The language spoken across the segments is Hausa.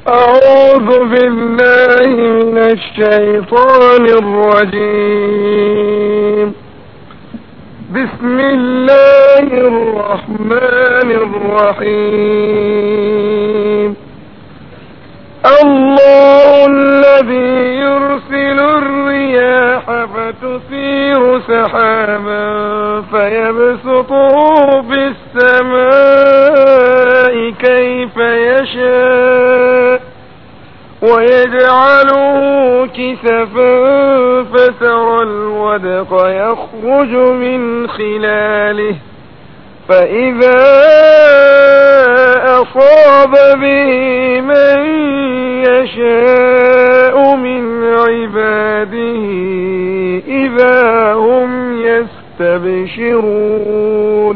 أعوذ بالله من الشيطان الرجيم بسم الله الرحمن الرحيم الله الذي يرسل الرياح فتثير سحابا فيبسطه في السماء كيف يشاء ويجعله كسفا فترى الودق يخرج من خلاله فإذا أصاب به من يشاء من عباده إذا هم يستبشرون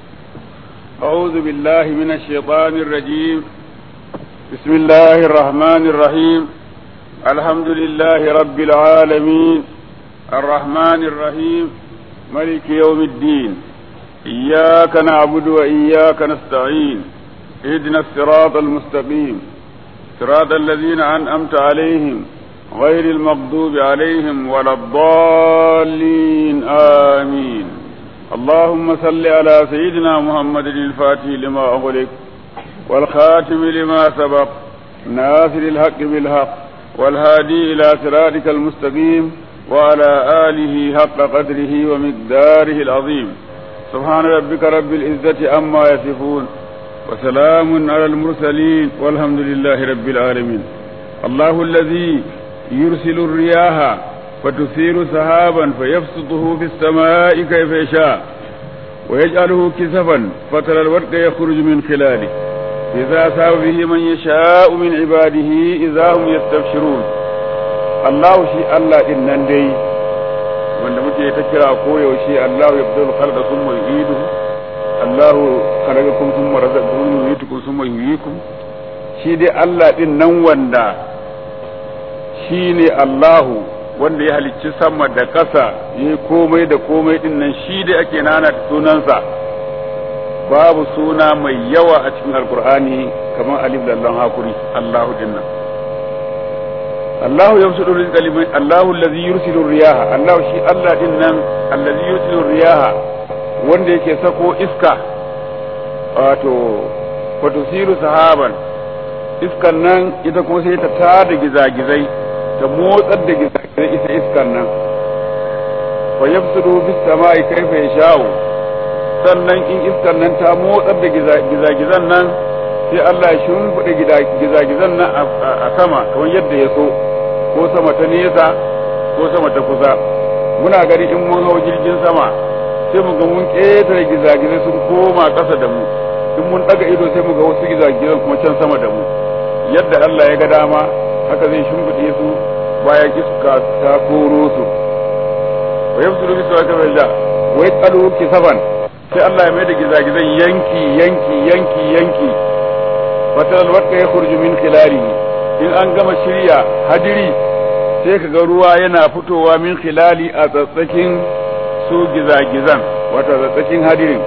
أعوذ بالله من الشيطان الرجيم بسم الله الرحمن الرحيم الحمد لله رب العالمين الرحمن الرحيم ملك يوم الدين إياك نعبد وإياك نستعين اهدنا الصراط المستقيم صراط الذين أنعمت عليهم غير المغضوب عليهم ولا الضالين آمين اللهم صل على سيدنا محمد الفاتح لما أغلق والخاتم لما سبق ناصر الحق بالحق والهادي إلى صراطك المستقيم وعلى آله حق قدره ومقداره العظيم سبحان ربك رب العزة عما يصفون وسلام على المرسلين والحمد لله رب العالمين الله الذي يرسل الرياح فتثير سحابا فيبسطه في السماء كيف يشاء ويجعله كسفا فترى الورق يخرج من خلاله إذا أصاب به من يشاء من عباده إذا هم يستبشرون الله شيء الله إن دي wanda muke ta kira koyaushe Allah ya fito khalqa summa yu'idu Allah khalaqakum summa razaqakum yu'itukum summa yuhyikum shi dai Allah din nan wanda shi ne Allahu wanda ya halicci sama da ƙasa ya komai da komai din nan shi dai ake nana sunansa babu suna mai yawa a cikin alkur'ani kamar alif da Allah hakuri Allahu din nan Allahu yamsudu rizqa liman Allahu allazi yursilu riyaha Allahu shi Allah din nan allazi yursilu riyaha wanda yake sako iska wato fatusiru sahaban iskan nan ita kuma sai ta tada gizagizai ta motsar da gizagizai ita iskan nan fa yafsudu bis sama'i kaifa yasha'u sannan in iskan nan ta motsar da gizagizan nan sai Allah ya shimfiɗa gizagizan nan a sama kamar yadda ya so ko sama ta nesa ko sama ta kusa muna gani in mun hau jirgin sama sai mu ga mun ƙetare gizagizai sun koma ƙasa da mu in mun ɗaga ido sai mu ga wasu gizagizan kuma can sama da mu yadda Allah ya ga dama haka zai shimfiɗe su bayan iska ta koro su wa yamsuru bisu wa kafalla wa yaqalu kisaban sai Allah ya mai da gizagizan yanki yanki yanki yanki fatal wadka ya khurju min khilalihi in an gama shirya hadiri sai ka ga ruwa yana fitowa min khilali a tsatsakin su gizagizan wato tsatsakin hadirin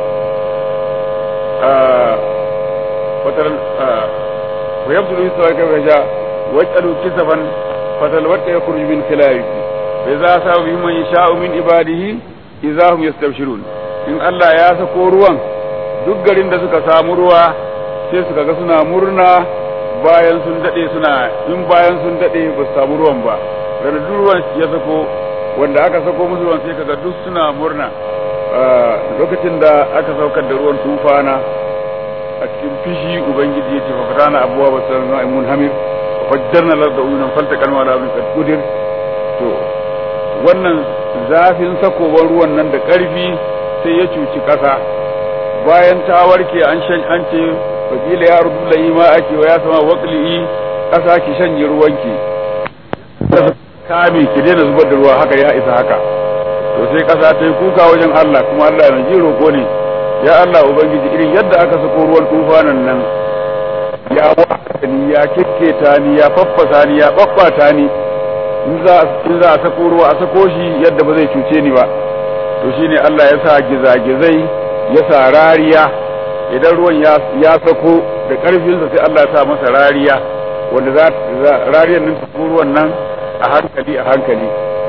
fatal wa yabdu bisu wa kafalla wa yaqalu kisaban fatal wadka ya khurju min khilalihi fa za sa bi man yasha'u min ibadihi idza hum yastabshirun in Allah ya sako ruwan duk garin da suka samu ruwa sai suka ga suna murna bayan sun dade suna in bayan sun dade ba su samu ruwan ba daga duk ruwan ya sako wanda aka sako musu ruwan sai kaga duk suna murna lokacin da aka saukar da ruwan tufana a cikin fishi ubangiji ya ce fa fatana abuwa ba san na mun hamir fajjarna larda uyunan falta kalma da abin kudir to wannan zafin sakowar ruwan nan da ƙarfi sai ya cuci ƙasa bayan ta warke an shan an ce wakila ya rubu layi ma ake wa ya sama wakili ƙasa ki shanye ruwanki kame ki daina zubar da ruwa haka ya isa haka to sai ƙasa ta yi kuka wajen Allah kuma Allah ya ji roƙo ne ya Allah ubangiji irin yadda aka sako ruwan tufanan nan ya waka ni ya kikketa ni ya faffasa ni ya babbata ni in za a sako ruwa a sako shi yadda ba zai cuce ni ba to shine Allah ya sa gizagizai ya sa rariya idan ruwan ya sako da ƙarfinsa sai Allah ya sa masa rariya wanda za rariyar nan ta ruwan nan a hankali a hankali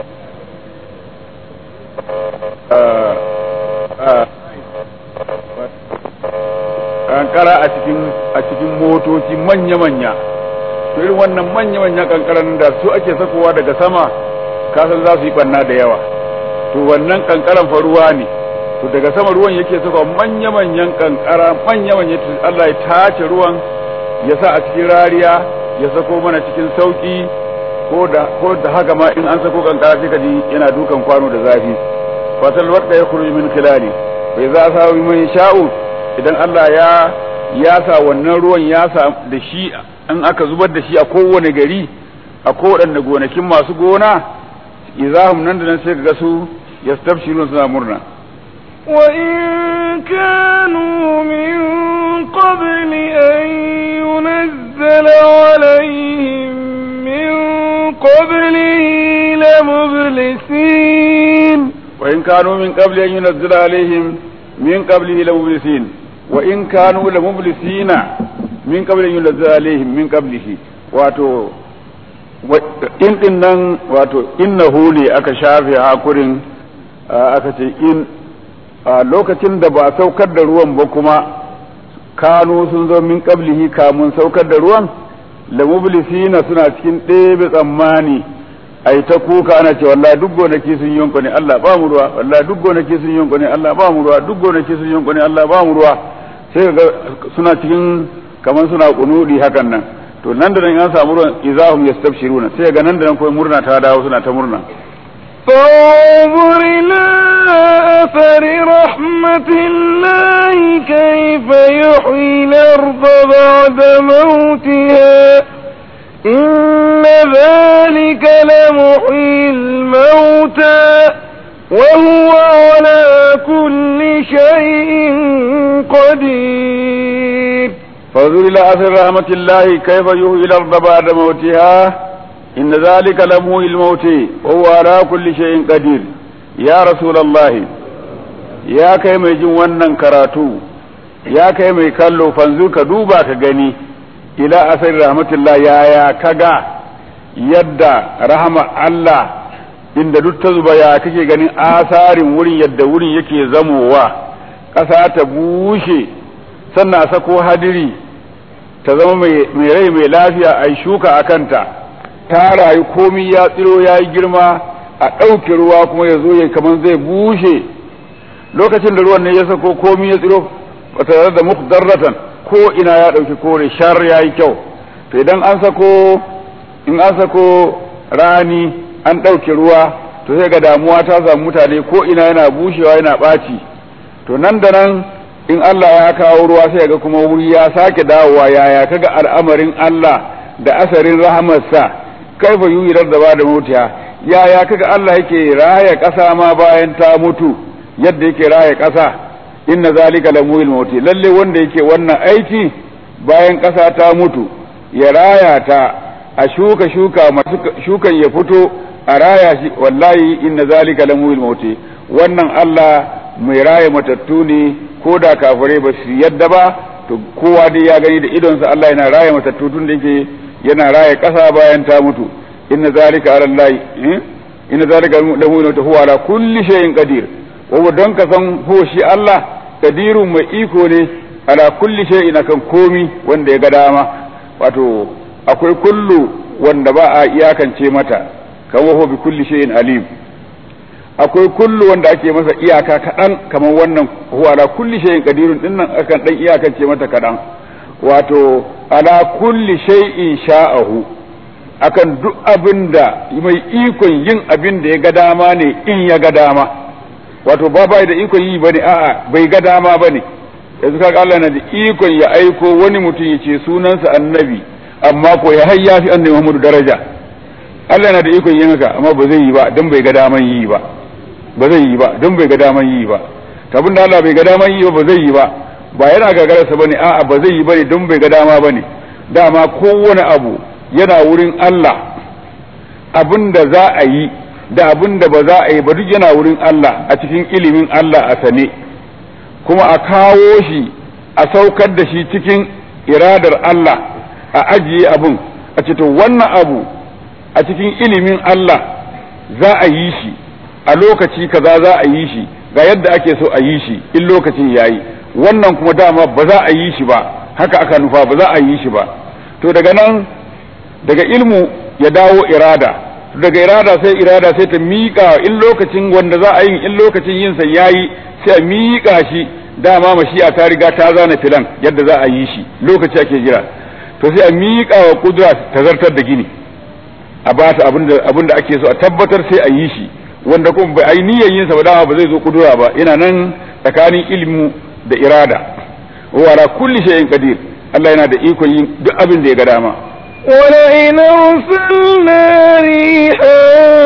kankara a cikin a cikin motoci manya-manya to irin wannan manya-manya kankaran da su ake sakowa daga sama kasan za su yi banna da yawa to wannan kankaran fa ruwa ne to daga sama ruwan yake sakowa manya-manyan kankara manya-manya Allah ya tace ruwan ya sa a cikin rariya ya sako mana cikin sauki ko da ko da haka ma in an sako kankara sai kaji yana dukan kwano da zafi fatal wadda ya khuruju min khilali bai za sa man sha'u idan Allah ya ya sa wannan ruwan ya sa da shi in aka zubar da shi a kowane gari a kowaɗanne gonakin masu gona izahum nan da nan sai ga su yastabshirun suna murna وإن كانوا من قبل أن ينزل عليهم من قبله لمبلسين وإن كانوا من قبل أن ينزل عليهم من قبله لمبلسين وإن كانوا لمبلسين من قبل أن ينزل عليهم من قبله واتو in din nan wato innahu ne aka shafe hakurin aka ce in a lokacin da ba saukar da ruwan ba kuma kanu sun zo min qablihi kamun saukar da ruwan la mublisina suna cikin ɗebe tsammani ai ta kuka ana ce wallahi duk gonaki sun yonko ne Allah ba mu ruwa wallahi duk gonaki sun yonko ne Allah ba mu ruwa duk gonaki sun yonko ne Allah ba mu ruwa sai ga suna cikin kaman suna kunudi hakan nan to nan da nan an samu ruwan izahum yastabshiruna sai ga nan da nan kawai murna ta dawo suna ta murna فانظر إلى أثر رحمة الله كيف يحيي الأرض بعد موتها إن ذلك لمحيي الموتى وهو على كل شيء قدير فانظر إلى أثر رحمة الله كيف يحيي الأرض بعد موتها إن ذلك لمحيي الموت وهو على كل شيء قدير يا رسول الله ya kai mai jin wannan karatu ya kai mai kallo fanzu ka duba ka gani ila asar rahmatullah yaya kaga yadda rahama Allah inda duk ta zuba ya kake ganin asarin wurin yadda wurin yake zamowa ƙasa ta bushe sannan a sako hadiri ta zama mai rai mai lafiya a yi shuka a kanta ta rayu komi ya tsiro ya yi girma a ɗauke ruwa kuma ya zo ya kamar zai bushe lokacin da ruwan ne ya sako komi ya tsiro ba tare da muqdarratan ko ina ya ɗauki kore shar ya yi kyau to idan an sako in an sako rani an ɗauke ruwa to sai ga damuwa ta samu mutane ko ina yana bushewa yana ɓaci to nan da nan in Allah ya kawo ruwa sai ga kuma wuri ya sake dawowa yaya kaga al'amarin Allah da asarin rahamarsa kaifa yuyirar da ba da mutiya yaya kaga Allah yake raya ƙasa ma bayan ta mutu yadda yake raya ƙasa inna zalika lamuhil mauti lalle wanda yake wannan aiki bayan ƙasa ta mutu ya raya ta a shuka shuka masu shukan ya fito a raya shi wallahi inna zalika lamuhil mauti wannan Allah mai raya matattu ne ko da kafirai ba su yadda ba to kowa dai ya gani da idonsa Allah yana raya matattu tun da yake yana raya ƙasa bayan ta mutu inna zalika ala Allah inna zalika lamuhil mauti huwa ala kulli shay'in qadir wa don ka san ho shi Allah kadirun mai iko ne ala kulli shay'in akan komi wanda ya ga dama wato akwai kullu wanda ba a iyakance mata kan waho bi kulli shay'in alim akwai kullu wanda ake masa iyaka kaɗan kamar wannan huwa ala kulli shay'in qadirun din nan akan dan iyakance mata kaɗan wato ala kulli shay'in sha'ahu akan duk abin da mai ikon yin abin da ya ga dama ne in ya ga dama wato ba bai da ikon yi bane a'a bai ga dama bane yanzu kaga Allah na da ikon ya aiko wani mutum ya ce sunansa annabi amma ko ya hayya fi annabi Muhammadu daraja Allah na da ikon yin haka amma ba zai yi ba dan bai ga daman yi ba ba zai yi ba dan bai ga daman yi ba tabin da Allah bai ga daman yi ba ba zai yi ba ba yana gagararsa bane a'a ba zai yi bane dan bai ga dama bane dama kowane abu yana wurin Allah abin da za a yi da abin da ba za a yi ba duk yana wurin Allah a cikin ilimin Allah a sane kuma a kawo shi a saukar da shi cikin iradar Allah a ajiye abin a ce to wannan abu a cikin ilimin Allah za a yi shi a lokaci kaza za a yi shi ga yadda ake so a yi shi in lokacin yayi wannan kuma dama ba za a yi shi ba haka aka nufa ba za a yi shi ba to daga nan daga ilmu ya dawo irada daga irada sai irada sai ta miƙa in lokacin wanda za a yi in lokacin yin sa yayi sai a miƙa shi dama mashi'a ta riga ta zana filan yadda za a yi shi lokaci ake jira to sai a miƙa wa kudura ta zartar da gini a ba ta abin da ake so a tabbatar sai a yi shi wanda kuma bai yi niyyar yin sa ba dama ba zai zo kudura ba yana nan tsakanin ilmu da irada wa ala kulli shay'in qadir Allah yana da ikon yin duk abin da ya ga dama ولئن أرسلنا ريحا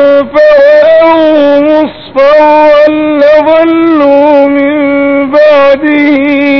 فرأوه مصفرا لظلوا من بعده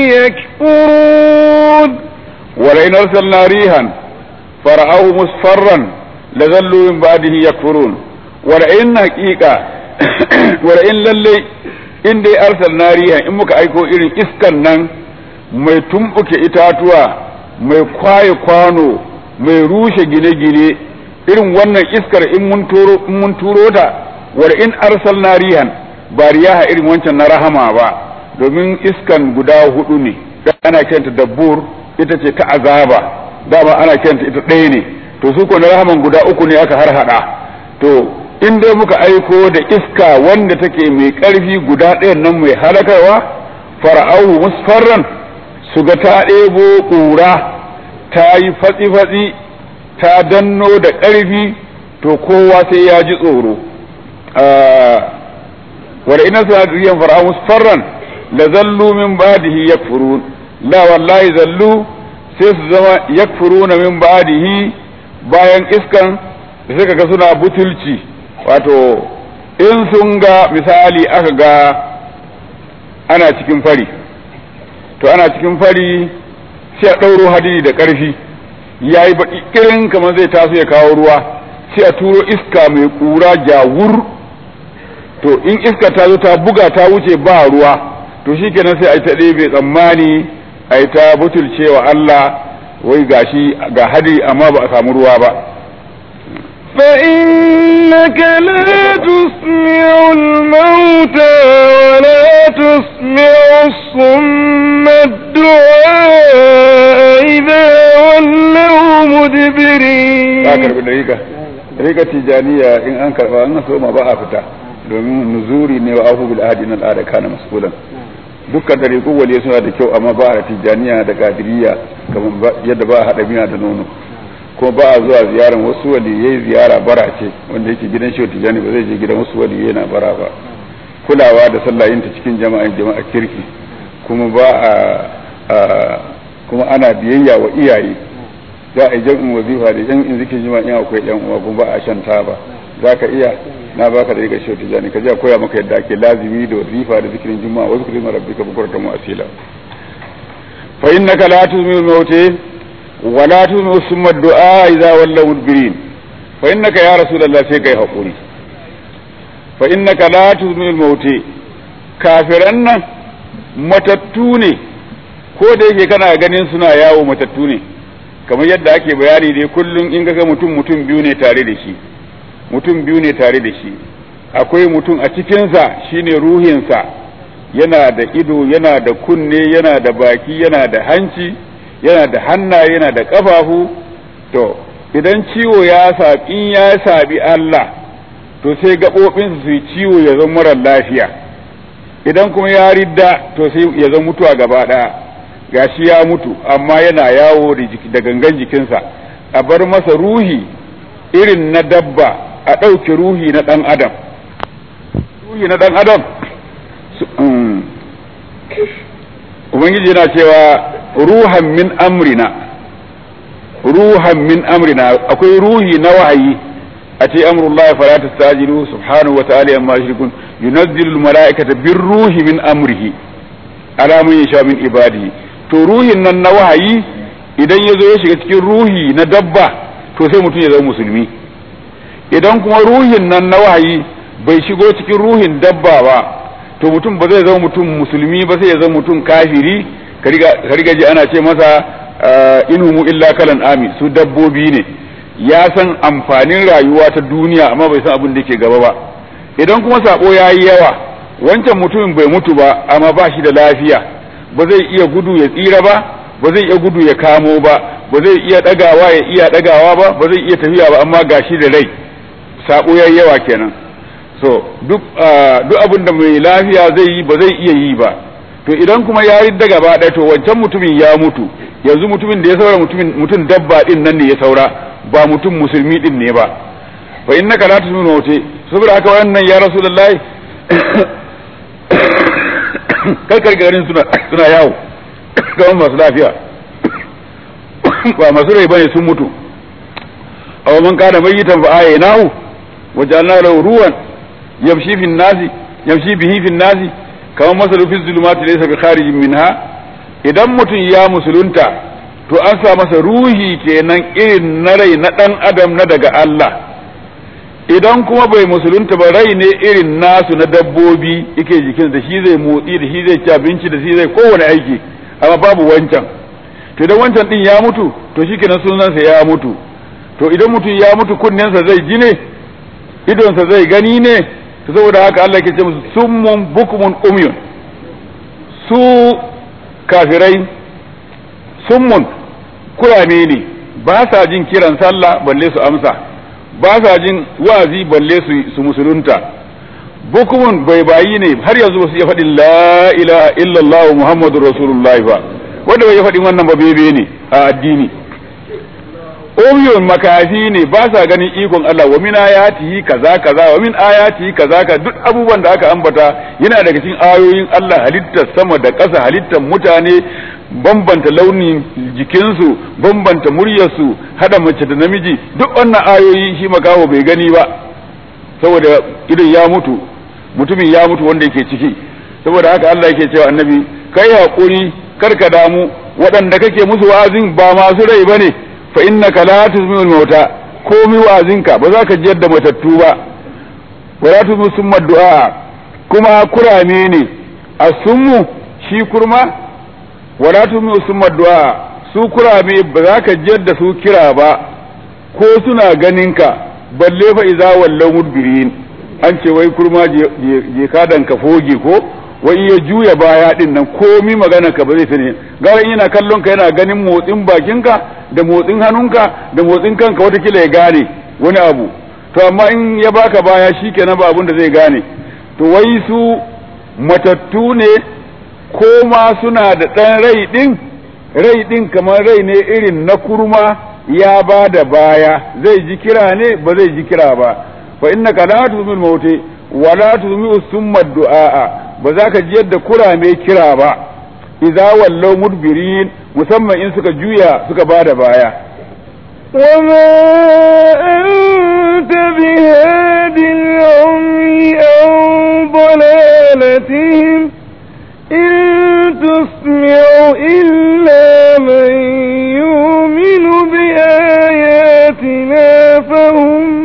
يكفرون ولئن أرسلنا ريحا فرأوه مصفرا لظلوا من بعده يكفرون ولئن حقيقة ولئن للي in dai arsalna riha in muka aiko irin iskan nan mai tumbuke itatuwa mai kwaye kwano mai rushe gine-gine irin wannan iskar in mun turo in mun turo ta war in arsalna rihan ba riyaha irin wancan na rahama ba domin iskan guda hudu ne ana kiranta dabbur ita ce ta azaba dama ana kiranta ita ɗaya ne to su ko na rahaman guda uku ne aka har hada to in dai muka aiko da iska wanda take mai ƙarfi guda ɗayan nan mai halakarwa fara'ahu musfarran su ga ta ɗebo ƙura ta yi fatsi-fatsi ta danno da ƙarfi to kowa sai ya ji tsoro wada ina suna riyan fara'ahu musfarran la zallu min ba'dihi yakfurun la wallahi zallu sai su zama yakfuruna min ba'dihi bayan iskan da suka ga suna butulci wato in sun ga misali aka ga ana cikin fari to ana cikin fari sai a ɗauro hadiri da ƙarfi ya yi baƙi ƙirin kamar zai taso ya kawo ruwa sai a turo iska mai ƙura jawur to in iska ta zo ta buga ta wuce ba ruwa to shi kenan sai a yi ta ɗebe tsammani a yi ta butulcewa Allah wai gashi ga hadiri amma ba a samu ruwa ba فإنك لا تسمع الموتى ولا تسمع الصم الدعاء إذا ولوا مدبرين ka karbi dariƙa dariƙa tijaniya in an karba an so ma ba a fita domin nuzuri ne wa ahu bil ahdi nan al'ada kana mas'ulan dukkan dariƙu waliye suna da kyau amma ba a tijaniya da qadiriyya kamar yadda ba a hada miya da nono kuma ba a zuwa ziyaran wasu waliyai ziyara bara ce wanda yake gidan shi tijani ba zai je gidan wasu waliyai na bara ba kulawa da sallayin ta cikin jama'an jama'a kirki kuma ba a kuma ana biyayya wa iyaye za a yi jam'in wazifa da jam'in zikin jima'a in akwai yan uwa kuma ba a shan taba za ka iya na baka da riga shi tijani ka je koya maka yadda ake lazimi da wazifa da zikirin juma'a wasu kuma rabbika bukuratan wa asila fa innaka la tuzmil mawti ولا تنو ثم الدعاء إذا ولوا مدبرين فإنك يا رسول الله sai kai haƙuri فإنك لا تنو الموت kafiran nan matattu ne ko da yake kana ganin suna yawo matattu ne kamar yadda ake bayani dai kullum in ga mutum mutum biyu ne tare da shi mutum biyu ne tare da shi akwai mutum a cikinsa shine ruhinsa yana da ido yana da kunne yana da baki yana da hanci yana da hannaye yana da ƙafafu to idan ciwo ya sabi in ya sabi Allah to sai gaɓoɓinsu su yi ciwo ya zama marar lafiya idan kuma ya ridda to sai ya zama mutuwa gaba ɗaya gashi ya mutu amma yana yawo da gangan jikinsa a bar masa ruhi irin na dabba a ɗauke ruhi na ɗan adam ruhi na ɗan adam ubangiji yana cewa ruhan min amrina ruhan min amrina akwai ruhi na wahayi a ce amrullahi fala tastajilu subhanahu wa ta'ala amma yushrikun yunazzilu almalaikata birruhi min amrihi ala man yasha min ibadihi to ruhin nan na wahayi idan ya zo ya shiga cikin ruhi na dabba to sai mutum ya zama musulmi idan kuma ruhin nan na wahayi bai shigo cikin ruhin dabba ba to mutum ba zai zama mutum musulmi ba sai ya zama mutum kafiri ka riga ji ana ce masa inhumu illa kalan ami su dabbobi ne ya san amfanin rayuwa ta duniya amma bai san abin da ke gaba ba idan kuma sabo ya yi yawa wancan mutumin bai mutu ba amma ba shi da lafiya ba zai iya gudu ya tsira ba ba zai iya gudu ya kamo ba ba zai iya dagawa ya iya dagawa ba ba zai iya tafiya ba amma gashi da rai sabo ya yi yawa kenan so duk duk abin da mai lafiya zai yi ba zai iya yi ba to idan kuma ya ridda gaba ɗaya to wancan mutumin ya mutu yanzu mutumin da ya saura mutumin mutum dabba din nan ne ya saura ba mutum musulmi din ne ba fa innaka la tusminu wuce saboda haka wannan ya rasulullahi karkar garin suna suna yawo kamar masu lafiya ba masu rai bane sun mutu aw man kana mayyitan fa aynahu wa ja'alna lahu ruwan yamshi fi nasi yamshi bihi fi nasi kamar masalu fi zulumati laysa bi kharijin minha idan mutum ya musulunta to an sa masa ruhi kenan irin na rai na dan adam na daga Allah idan kuma bai musulunta ba rai ne irin nasu na dabbobi yake jikin da shi zai motsi da shi zai ci abinci da shi zai kowane aiki amma babu wancan to idan wancan din ya mutu to shikenan sunansa ya mutu to idan mutum ya mutu kunnensa zai ji ne idonsa zai gani ne to saboda haka Allah ke ce musu summun bukmun umyun su kafirai summun kurame ne ba sa jin kiran sallah balle su amsa ba sa jin wazi balle su su musulunta bukumun bai bayi ne har yanzu ba su iya faɗin la ilaha illallah muhammadur rasulullahi ba wanda bai faɗin wannan ba bebe ne a addini umyun makafi ne ba sa ganin ikon Allah wa min ayatihi kaza kaza wa min ayatihi kaza ka duk abubuwan da aka ambata yana daga cikin ayoyin Allah halittar sama da ƙasa halittar mutane bambanta launin jikinsu bambanta muryarsu hada mace da namiji duk wannan ayoyi shi makaho bai gani ba saboda idan ya mutu mutumin ya mutu wanda yake ciki saboda haka Allah yake cewa annabi kai hakuri karka damu waɗanda kake musu wa'azin ba masu rai bane fa innaka la tuzmi'ul mauta komi wa'azinka ba za ka jiyar da matattu ba wa la tuzmi summa du'a kuma kurame ne asummu shi kurma wa la tuzmi summa du'a su kurame ba za ka jiyar da su kira ba ko suna ganinka balle fa iza wallau mudbirin an ce wai kurma je kadan ka foge ko wai ya juya baya din nan komi magana ka ba zai sani gara yana kallon ka yana ganin motsin bakinka da motsin hannunka da motsin kanka watakila ya gane wani abu to amma in ya baka baya shikenan ba abin da zai gane to wai su matattu ne ko ma suna da ɗan rai ɗin rai ɗin kamar rai ne irin na kurma ya ba da baya zai ji kira ne ba zai ji kira ba fa innaka la tuzmil mauti wa la tuzmi summa du'a ba za ka ji yadda kurame kira ba idza wallau mudbirin musamman in suka juya suka ba da baya وما أنت بهاد العمي عن ضلالتهم إن تسمع إلا من يؤمن بآياتنا فهم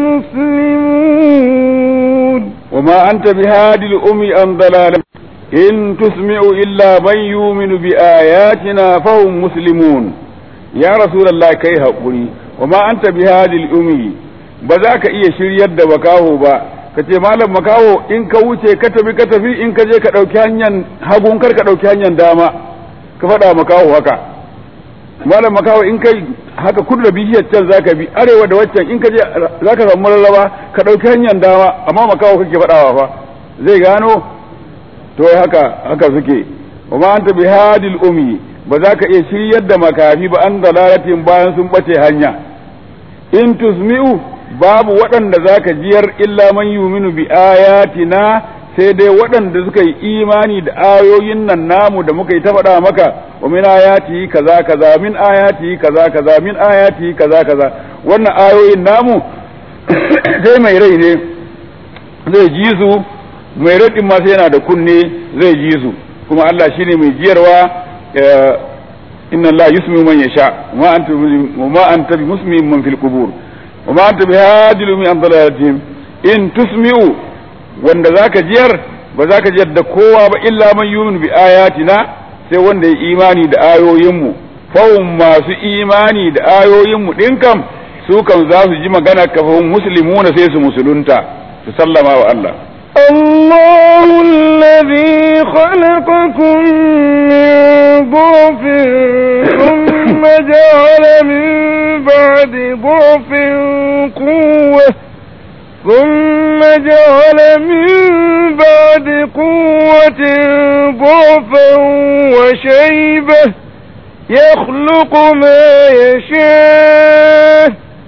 مسلمون وما أنت بهاد الأمي عن ضلال إن تسمع إلا من يؤمن بآياتنا فهم مسلمون يا رسول الله كي هقولي وما أنت بهاد الأمي بذاك إيه شريد بكاهو با kace malam makaho in ka wuce ka tafi ka tafi in ka je ka ɗauki hanyar hagun kar ka ɗauki hanyar dama ka faɗa makaho haka malam makaho in kai haka kudu da bishiyar can zaka bi arewa da waccan in ka je zaka samu mararraba ka ɗauki hanyar dama amma makaho kake faɗawa fa zai gano to haka haka suke wa ma anta bihadil umi ba za ka iya shiryar da makafi ba an dalalatin bayan sun bace hanya in tusmi'u babu waɗanda za ka jiyar illa man yuminu bi ayatina sai dai waɗanda suka yi imani da ayoyin nan namu da muka yi ta faɗa maka wa min ayati kaza kaza min ayati kaza kaza min ayati kaza kaza wannan ayoyin namu sai mai rai ne zai ji su mai raɗin ma sai yana da kunne zai ji su kuma Allah shine mai jiyarwa inna Allah yusmi man yasha wa anta ma anta bi musmi man fil qubur wa ma anta bi hadil min dalalatihim in tusmi'u wanda zaka jiyar ba zaka jiyar da kowa ba illa man yu'minu bi ayatina sai wanda ya imani da ayoyinmu fahum masu imani da ayoyinmu din kam su kan za su ji magana kafin muslimuna sai su musulunta su sallama wa Allah الله الذي خلقكم من ضعف ثم جعل من بعد ضعف قوة ثم جعل من بعد قوة ضعفا وشيبة يخلق ما يشاء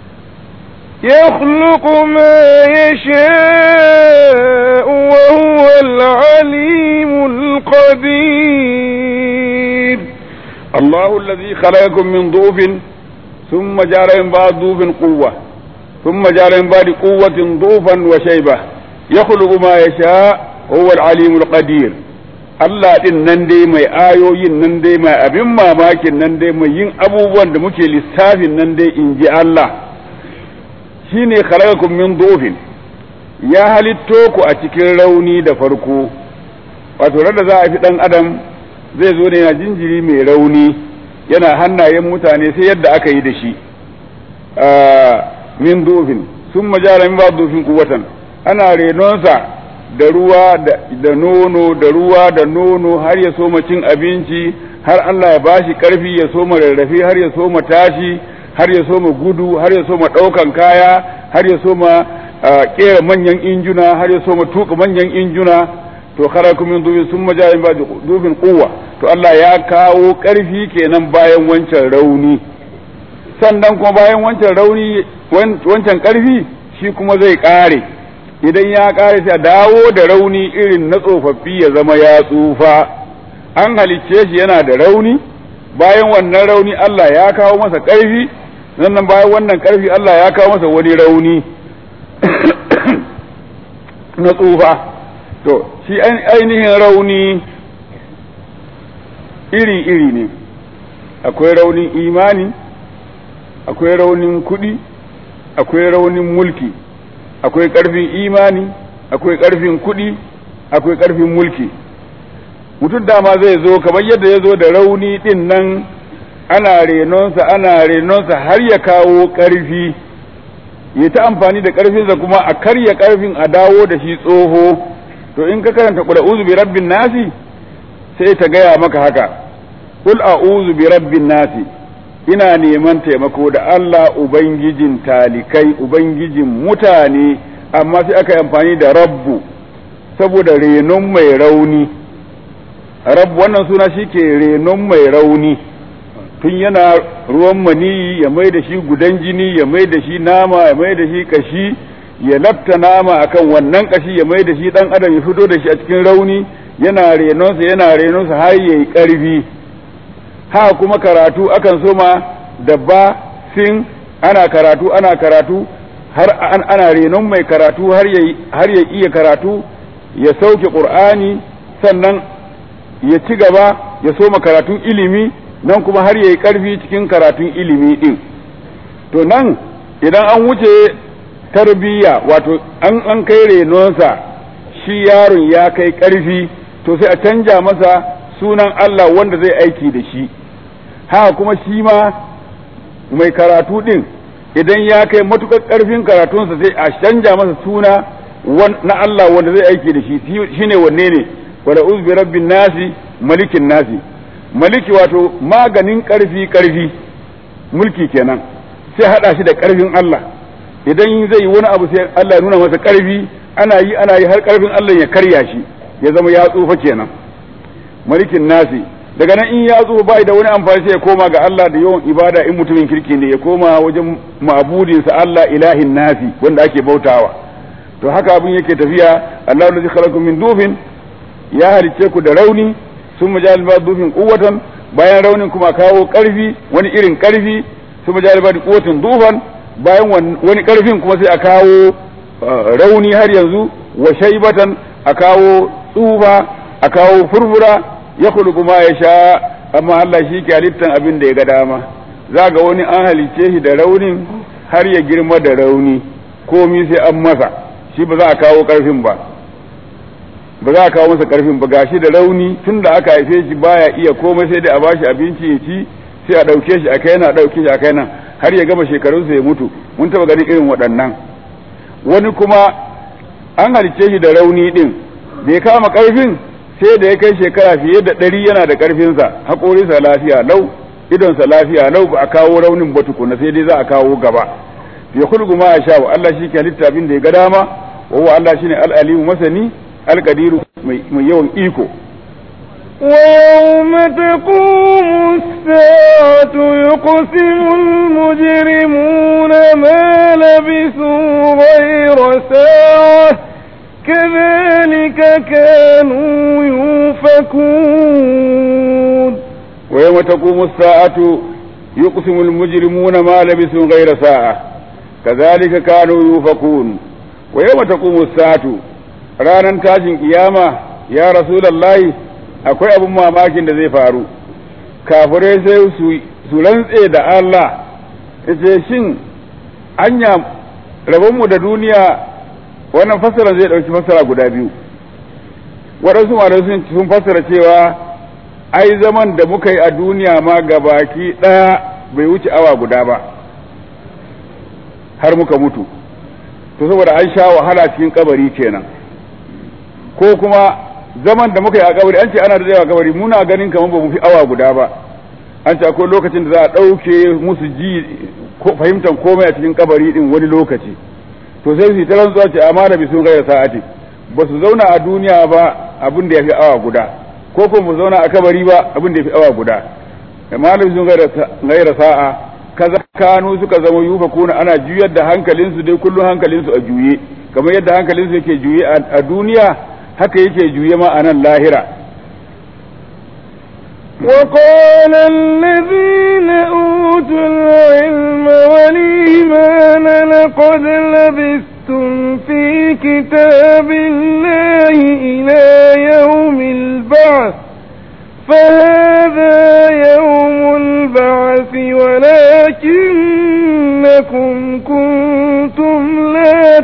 يخلق ما يشاء وهو العليم القدير الله الذي خلقكم من ضعف ثم جعل من بعد ضعف قوة ثم جعل من بعد قوة ضعفا وشيبة يخلق ما يشاء هو العليم القدير Allah ɗin nan dai mai ayoyin nan dai mai abin mamakin nan dai mai yin abubuwan da muke lissafin nan dai in ji Allah shi ne khalaqakum min dofin ya halitto ku a cikin rauni da farko wato da za a fi ɗan adam zai zo ne yana jinjiri mai rauni yana hannayen mutane sai yadda aka yi da shi min dofin sun majara min ba dofin kuwatan ana renonsa da ruwa da nono da ruwa da nono har ya soma cin abinci har Allah ya bashi karfi ya soma rarrafe har ya soma tashi har ya soma gudu har ya soma ɗaukan kaya har ya soma kera manyan injuna har ya soma tuka manyan injuna to kharakum min dubin sun majalin ba dubin kuwa to Allah ya kawo karfi kenan bayan wancan rauni sannan kuma bayan wancan rauni wancan karfi shi kuma zai kare idan ya kare sai dawo da rauni irin na tsofaffi ya zama ya tsufa an halicce shi yana da rauni bayan wannan rauni Allah ya kawo masa karfi sannan bayan wannan karfi Allah ya kawo masa wani rauni na tsufa to shi ainihin rauni iri-iri ne akwai raunin imani akwai raunin kuɗi akwai raunin mulki akwai ƙarfin imani akwai ƙarfin kuɗi akwai ƙarfin mulki mutum dama zai zo kamar yadda ya zo da rauni ɗin nan ana renonsa ana renonsa har ya kawo ƙarfi ya ta amfani da ƙarfinsa kuma a karya ƙarfin a dawo da shi tsoho to in ka karanta ƙula uzu bi rabbin nasi sai ta gaya maka haka kul a'udhu bi rabbin nasi ina neman taimako da Allah ubangijin talikai ubangijin mutane amma sai aka yi amfani da rabbu saboda renon mai rauni rabbu wannan suna shi ke renon mai rauni tun yana ruwan maniyi ya mai da shi gudan jini ya mai da shi nama ya mai da shi kashi ya lafta nama akan wannan kashi ya mai da shi dan adam ya fito da shi a cikin rauni yana renonsa yana renonsa har yayi karfi ha kuma karatu akan soma da ba sin ana karatu ana karatu har ana renon mai karatu har ya iya karatu ya sauke ƙur'ani sannan ya ci gaba ya soma karatun ilimi nan kuma har ya yi ƙarfi cikin karatun ilimi ɗin to nan idan an wuce tarbiyya wato an an kai renonsa shi yaron ya kai ƙarfi to sai a canja masa sunan Allah wanda zai aiki da shi haka kuma shi ma mai karatu din idan ya kai matukar karfin karatunsa sai a canja masa suna na Allah wanda zai aiki da shi shine wanne ne wala uzbi rabbin nasi malikin nasi maliki wato maganin karfi karfi mulki kenan sai hada shi da karfin Allah idan zai yi wani abu sai Allah ya nuna masa karfi ana yi ana yi har karfin Allah ya karya shi ya zama ya tsufa kenan malikin nasi daga nan in ya zo bai da wani amfani sai ya koma ga Allah da yawan ibada in mutumin kirki ne ya koma wajen ma'budinsa Allah ilahin nasi wanda ake bautawa to haka abin yake tafiya Allah allazi khalaqakum min dufin ya halicce ku da rauni sun majal ba dufin quwwatan bayan raunin kuma kawo karfi wani irin karfi sun majal ba quwwatan dufan bayan wani karfin kuma sai a kawo rauni har yanzu wa shaybatan a kawo tsufa a kawo furfura ya khuluqu ma yasha amma Allah shi ke halittan abin da ya ga dama za ga wani an halicce shi da raunin har ya girma da rauni komi sai an masa shi ba za a kawo karfin ba ba za a kawo masa karfin ba gashi da rauni tun da aka haife shi baya iya komai sai dai a bashi abinci ya ci sai a ɗauke shi a kai na ɗauke shi a kai nan har ya gama shekarunsa ya mutu mun taba ganin irin waɗannan wani kuma an halicce shi da rauni din da ya kama ƙarfin sai da ya kai shekara fiye da ɗari yana da ƙarfinsa haƙorinsa lafiya lau idonsa lafiya lau ba a kawo raunin ba tukuna sai dai za a kawo gaba ya kulgu ma sha wa Allah shi ke halitta abin da ya ga dama wa huwa Allah shine al-alimu masani al-qadiru mai yawan iko ويوم تقوم الساعة يقسم المجرمون ما لبثوا غير ساعة كذلك كانوا يؤفكون ويوم تقوم الساعة يقسم المجرمون ما لبثوا غير ساعة كذلك كانوا يؤفكون ويوم تقوم الساعة ranar tashin kiyama ya rasulallahi akwai abin mamakin da zai faru kafirai sai su rantse da Allah ce shin anya rabonmu da duniya wannan fassara zai ɗauki fassara guda biyu waɗansu malamai sun fassara cewa ai zaman da muka yi a duniya ma gabaki ɗaya bai wuce awa guda ba har muka mutu to saboda an sha wahala cikin kabari kenan ko kuma zaman da muka yi a kabari an ce ana da yawa kabari muna ganin kamar ba mu fi awa guda ba an ce akwai lokacin da za a ɗauke musu ji fahimtar komai a cikin kabari din wani lokaci to sai su yi ta rantsuwa ce amma da bisu gaira sa'ati ba su zauna a duniya ba abin da ya fi awa guda ko kuma mu zauna a kabari ba abin da ya fi awa guda amma da bisu gaira sa'a kaza kanu suka zama yufa kuna ana juyar da hankalinsu dai kullum hankalinsu a juye kamar yadda hankalinsu yake juye a duniya haka yake juye ma a nan lahira وقال الذين أوتوا العلم والإيمان لقد لبثتم في كتاب الله إلى يوم البعث فهذا يوم البعث ولكنكم كنتم لا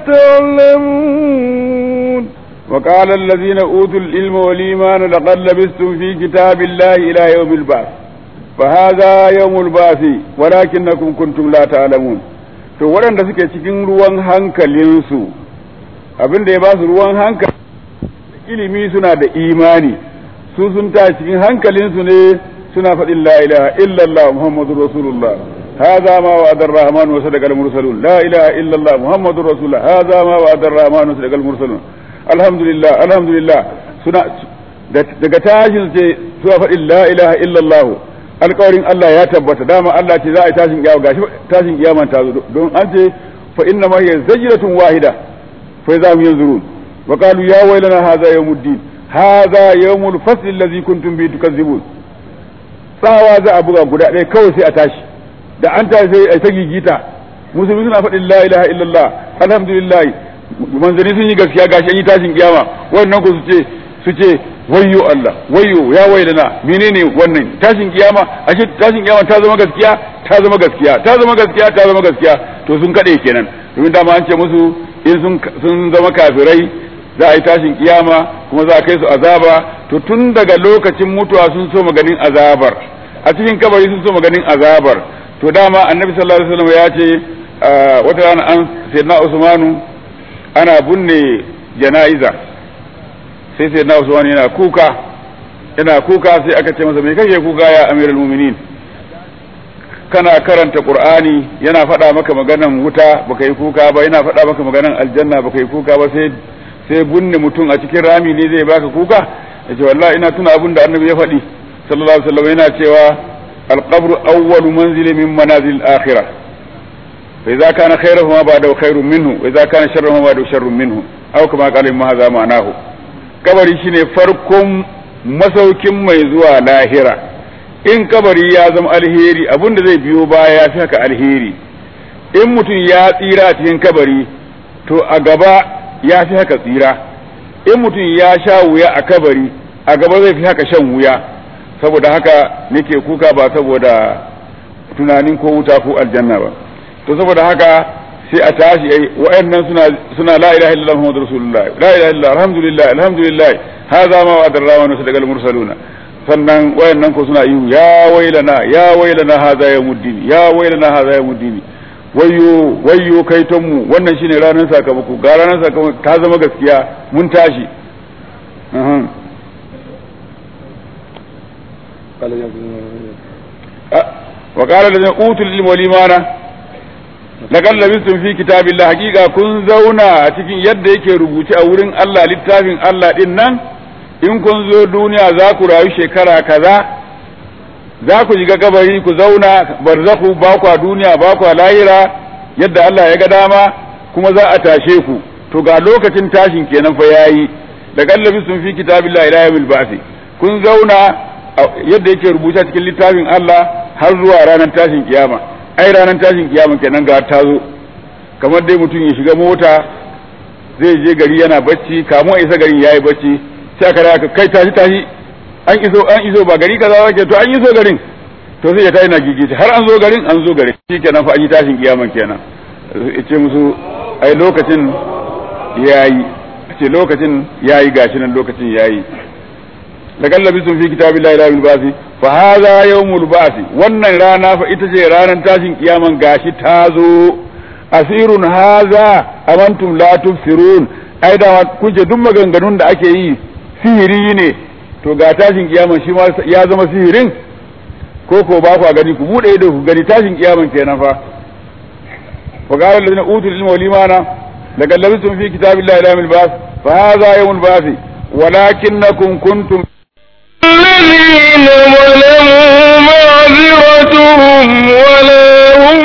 تعلمون وقال الذين أوتوا العلم والإيمان لقد لبثتم في كتاب الله إلى يوم البعث فهذا يوم البعث ولكنكم كنتم لا تعلمون to waɗanda suke cikin ruwan hankalinsu abin da ya ba su ruwan hankali ilimi suna da imani su sun ta cikin hankalinsu ne suna faɗin la ilaha illallah muhammadur rasulullah هذا ما وعد الرحمن وصدق المرسلون لا إله إلا الله محمد رسول الله هذا ما وعد الرحمن وصدق المرسلون alhamdulillah alhamdulillah suna daga tashin ce suna faɗin la ilaha illallah alƙawarin Allah ya tabbata dama Allah ce za a yi tashin kiyama gashi tashin kiyama ta zo don an ce fa inna ma hiya zajratun wahida fa za mu yanzurun wa qalu ya waylana hadha yawmuddin hadha yawmul fasl allazi kuntum bi tukazzibun tsawa za a buga guda ɗaya kawai sai a tashi da an tashi sai a ta gigita musulmi suna faɗin la ilaha illallah alhamdulillah manzanni sun yi gaskiya gashi an yi tashin kiyama wannan ku su ce su ce wayyo Allah wayyo ya wailana menene wannan tashin kiyama ashe tashin kiyama ta zama gaskiya ta zama gaskiya ta zama gaskiya ta zama gaskiya to sun kade kenan domin dama an ce musu in sun sun zama kafirai za a yi tashin kiyama kuma za a kai su azaba to tun daga lokacin mutuwa sun so maganin azabar a cikin kabari sun so maganin azabar to dama annabi sallallahu alaihi wasallam ya ce wata rana an sayyidina usmanu ana binne jana'iza sai sai na usman yana kuka yana kuka sai aka ce masa me kake kuka ya amiral mu'minin kana karanta qur'ani yana faɗa maka maganan wuta baka yi kuka ba yana faɗa maka maganan aljanna baka yi kuka ba sai sai binne mutum a cikin rami ne zai baka kuka yace wallahi ina tuna abin da annabi ya faɗi sallallahu alaihi wasallam yana cewa alqabru awwalu manzili min manazil al-akhirah فإذا كان خيره ما بعده خير منه وإذا كان شره ما بعده شر منه أو كما قال ما هذا معناه kabari shine farkon masaukin mai zuwa lahira in kabari ya zama alheri abin da zai biyo baya ya fi haka alheri in mutum ya tsira a cikin kabari to a gaba ya fi haka tsira in mutum ya sha wuya a kabari a gaba zai fi haka shan wuya saboda haka nake kuka ba saboda tunanin ko wuta ko aljanna ba to saboda haka sai a tashi ai wa'annan suna suna la ilaha illallah muhammadur rasulullah la ilaha illallah alhamdulillah alhamdulillah hadha ma wa'ada ar-rahmanu sadaqal mursaluna sannan wayannan ko suna ihu ya wailana ya wailana hadha yawmuddin ya wailana hadha yawmuddin wayyo wayyo kaiton mu wannan shine ranar sakamako ga ranar sakamako ta zama gaskiya mun tashi wa qala allazina utul ilma wal imana laqad labistum fi kitabillah haqiqa kun zauna a cikin yadda yake rubuce a wurin Allah littafin Allah din nan in kun zo duniya za ku rayu shekara kaza za ku shiga kabari ku zauna barzaku ba ku a duniya ba ku a lahira yadda Allah ya ga dama kuma za a tashe ku to ga lokacin tashin kenan fa yayi da gallabi sun fi kitabillahi ila yawmil ba'thi kun zauna yadda yake rubuta cikin littafin Allah har zuwa ranar tashin kiyama ai ranar tashin kiyama kenan ga ta zo kamar dai mutum ya shiga mota zai je gari yana bacci kamun a isa garin yayi bacci sai aka raka kai tashi tashi an iso an iso ba gari kaza ba ke to an iso garin to sai ya tayi na gigita har an zo garin an zo garin shikenan fa an yi tashin kiyama kenan ce musu ai lokacin yayi ce lokacin yayi gashi nan lokacin yayi laqad labistum fi kitabillahi ila yawmil ba'thi fa hadha yawmul ba'thi wannan rana fa ita ce ranar tashin kiyaman gashi ta zo asirun hadha amantum la tubsirun ai da kun ce duk maganganun da ake yi sihiri ne to ga tashin kiyaman shi ma ya zama sihirin ko ko ba ku gani ku bude ido ku gani tashin kiyaman kenan fa wa qala alladhina utul ilma wal imana laqad labistum fi kitabillahi ila yawmil ba'th fa hadha yawmul ba'th ولكنكم كنتم الذين ظلموا معذرتهم ولا هم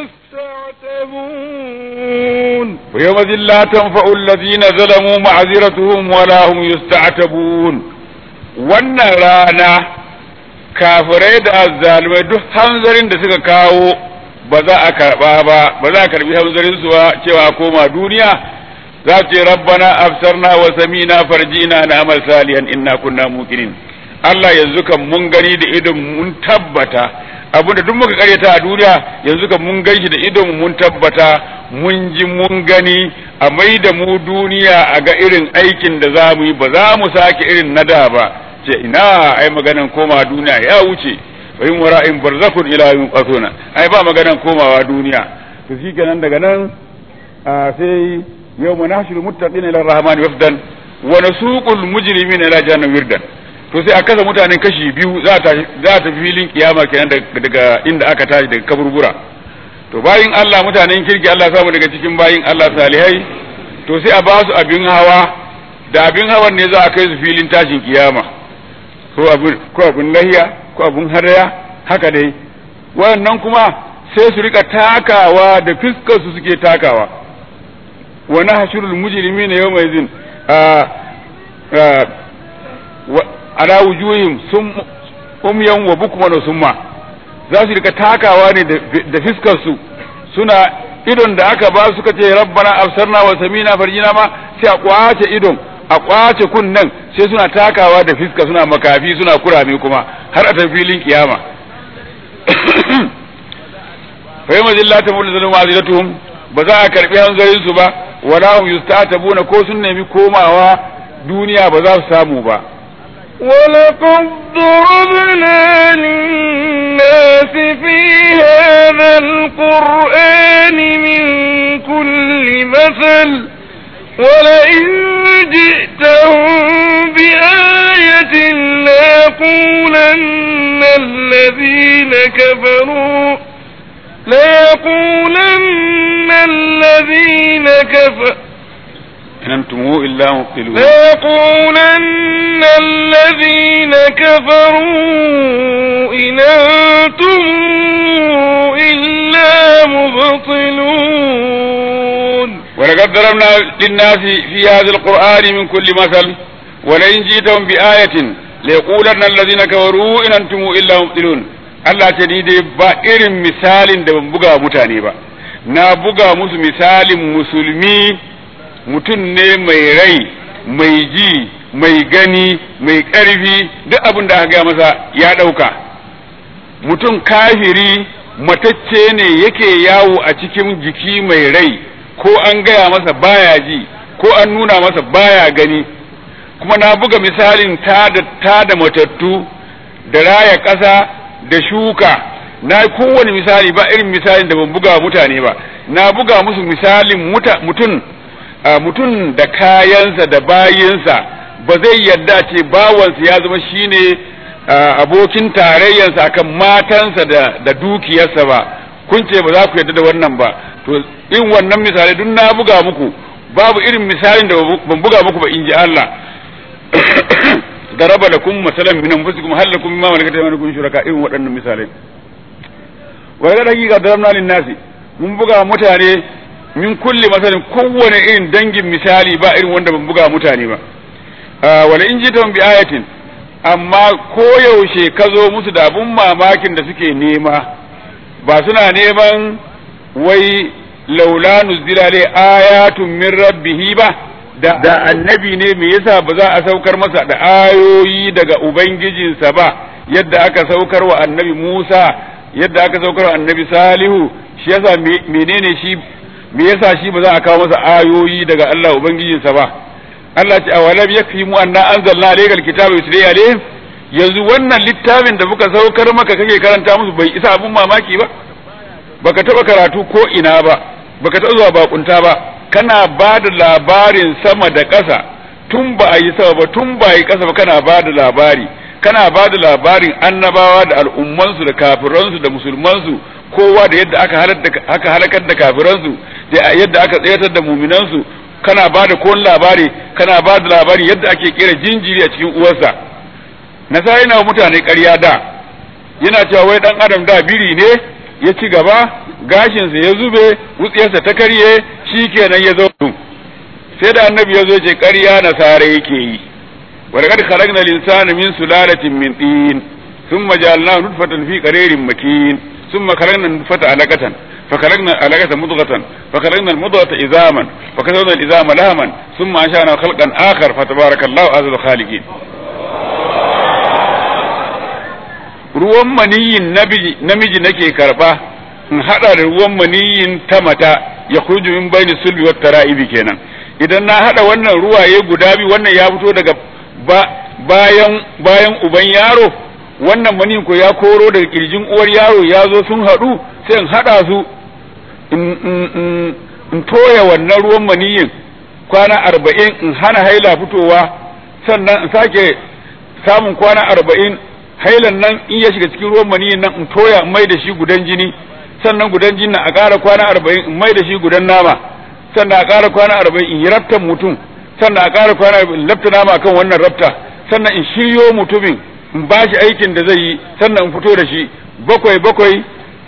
يستعتبون ويومئذ لا تنفع الذين ظلموا معذرتهم ولا هم يستعتبون wannan rana kafirai da azzalumai duk hanzarin da suka kawo ba za a karba ba ba za a karbi hanzarin su ba cewa koma duniya za su ce rabbana afsarna wa samina farjina na amal salihan inna kunna muqinin Allah yanzu kan mun gani da idon mun tabbata abinda duk muka karyata a duniya yanzu kan mun ganshi da idon mun tabbata mun ji mun gani a mai da mu duniya a ga irin aikin da za mu yi ba za mu sake irin na da ba ce ina ai maganan koma duniya ya wuce wa in wara'in barzakun ila yawmin qasuna ai ba maganan komawa duniya to shikenan daga nan sai yawma nahshuru muttaqina ila rahmani wafdan wa nasuqul mujrimina ila jahannam wirdan to sai a kasa mutanen kashi biyu za ta za ta filin kiyama kenan daga inda aka tashi daga kaburbura to bayin Allah mutanen kirki Allah samu daga cikin bayin Allah salihai to sai a ba su abin hawa da abin hawan ne za a kai su filin tashin kiyama ko abin ko abin lahiya ko abin haraya haka dai wayannan kuma sai su rika takawa da fiskar su suke takawa wa nahshurul mujrimina yawma idhin ala wujuhim sum umyan wa bukman wa summa za su rika takawa ne da fiskar su suna idon da aka ba suka ce rabbana absarna wa samina farjina ma sai a kwace idon a kwace kunnen sai suna takawa da fiska suna makafi suna kurame kuma har a tafi filin kiyama fa yamma zillata mul zalim azilatuhum ba za a karbi hanzarin su ba wala hum yustatabuna ko sun nemi komawa duniya ba za su samu ba ولقد ضربنا للناس في هذا القرآن من كل مثل ولئن جئتهم بآية ليقولن الذين كفروا ليقولن الذين كفروا إن أنتم إلا مبطلون ليقولن الذين كفروا إن أنتم إلا مبطلون ولقد ضربنا للناس في هذا القرآن من كل مثل ولئن جئتهم بآية ليقولن الذين كفروا إن أنتم إلا مبطلون Allah ce ni dai ba irin misalin da ban buga mutane ba na buga musu misalin musulmi mutum ne mai rai mai ji mai gani mai ƙarfi duk abin da aka gaya masa ya ɗauka mutum kafiri matacce ne yake yawo a cikin jiki mai rai ko an gaya masa baya ji ko an nuna masa baya gani kuma na buga misalin ta da matattu da raya ƙasa da shuka na kowane misali ba irin misalin da ban buga wa mutane ba na buga musu misalin mutum mutum da kayansa da bayinsa ba zai yarda ce bawansa ya zama shine abokin tarayyarsa akan matansa da da dukiyarsa ba kun ce ba za ku yarda da wannan ba to in wannan misali duk na buga muku babu irin misalin da ban buga muku ba in ji Allah daraba lakum masalan min anfusikum hal lakum mimma malakat aymanukum shuraka irin waɗannan misalai wa ga dakika darabna lin nasi mun buga mutane min kulli masalin kowane irin dangin misali ba irin wanda ban buga mutane ba wala in ji bi ayatin amma koyaushe ka zo musu da abun mamakin da suke nema ba suna neman wai laula nuzila le ayatun min rabbihi ba da, da annabi ne me yasa ba za a saukar masa da ayoyi daga ubangijinsa ba yadda aka saukar wa annabi Musa yadda aka saukar wa annabi Salihu shi yasa menene shi me yasa shi ba za a kawo masa ayoyi daga Allah ubangijinsa ba Allah ce awalam yakfi mu anna anzalna alayka alkitaba yusri alayhim yanzu wannan littafin da muka saukar maka kake karanta musu bai isa abun mamaki ba baka taba karatu ko ina ba baka taba zuwa bakunta ba kana ba da labarin sama da ƙasa tun ba a yi sama ba tun ba a yi ƙasa ba kana ba da labari kana ba da labarin annabawa da al'ummansu da kafiransu da musulmansu kowa da yadda aka halakar da kafiransu da yadda aka tsayatar da muminansu kana ba da kowane labari kana ba da labari yadda ake kera jinjiri a cikin uwarsa nasara yana mutane ƙarya da yana cewa wai dan adam da biri ne ya ci gaba gashinsa ya zube wutsiyarsa ta karye shi kenan ya zo sai da annabi ya zo ce ƙarya nasara yake yi ولقد خلقنا الإنسان من سلالة من طين ثم جعلناه نطفة في قرير مكين ثم خلقنا النطفة علقة فخلقنا العلقة مضغة فخلقنا المضغة عظاما فكسونا العظام لهما ثم أنشأنا خلقا آخر فتبارك الله أعز الخالقين ruwan maniyin namiji nake karba in hada da ruwan maniyin ta mata ya kurju min bayni sulbi wat tara'ibi kenan idan na hada wannan ruwaye guda biyu wannan ya fito daga bayan bayan uban yaro wannan maniyin ko ya koro daga kirjin uwar yaro ya zo sun hadu sai in hada su in toya wannan ruwan maniyin kwana arba'in in hana haila fitowa sannan in sake samun kwana arba'in hailan nan in ya shiga cikin ruwan maniyin nan in toya in mai da shi gudan jini sannan gudan jini a ƙara kwana arba'in in mai da shi gudan nama sannan a ƙara kwana arba'in in yi raftan mutum sannan a ƙara kwana arba'in in lafta nama kan wannan rafta sannan in shiryo mutumin in ba shi aikin da zai yi sannan in fito da shi bakwai bakwai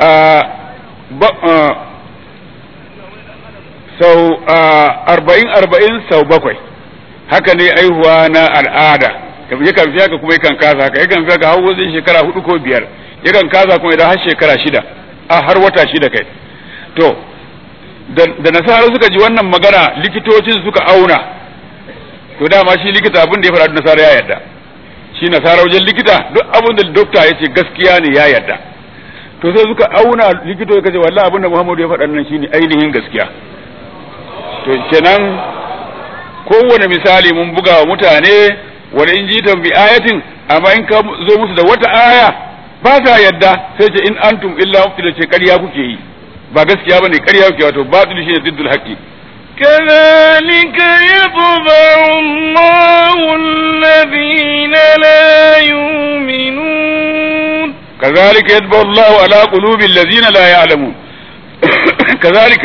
sau arba'in arba'in sau bakwai haka ne aihuwa na al'ada yakan fi haka kuma yakan kasa haka yakan fi haka har wajen shekara hudu ko biyar yakan kasa kuma idan har shekara shida a har wata shida kai to da nasara suka ji wannan magana likitocin suka auna to dama shi likita abin da ya faɗa nasara ya yarda shi nasara wajen likita duk abin da dokta ya ce gaskiya ne ya yarda to sai suka auna likito ya ce wallahi abin da Muhammadu ya faɗa nan shine ainihin gaskiya to kenan kowane misali mun buga wa mutane wani in jitan bi ayatin amma in ka zo musu da wata aya ba sa yadda sai ce in antum illa mubtila ce ƙarya kuke yi ba gaskiya bane ƙarya kuke wato batil shine diddul haqqi كذلك يطبع الله الذين لا يؤمنون كذلك يطبع الله على قلوب الذين لا يعلمون كذلك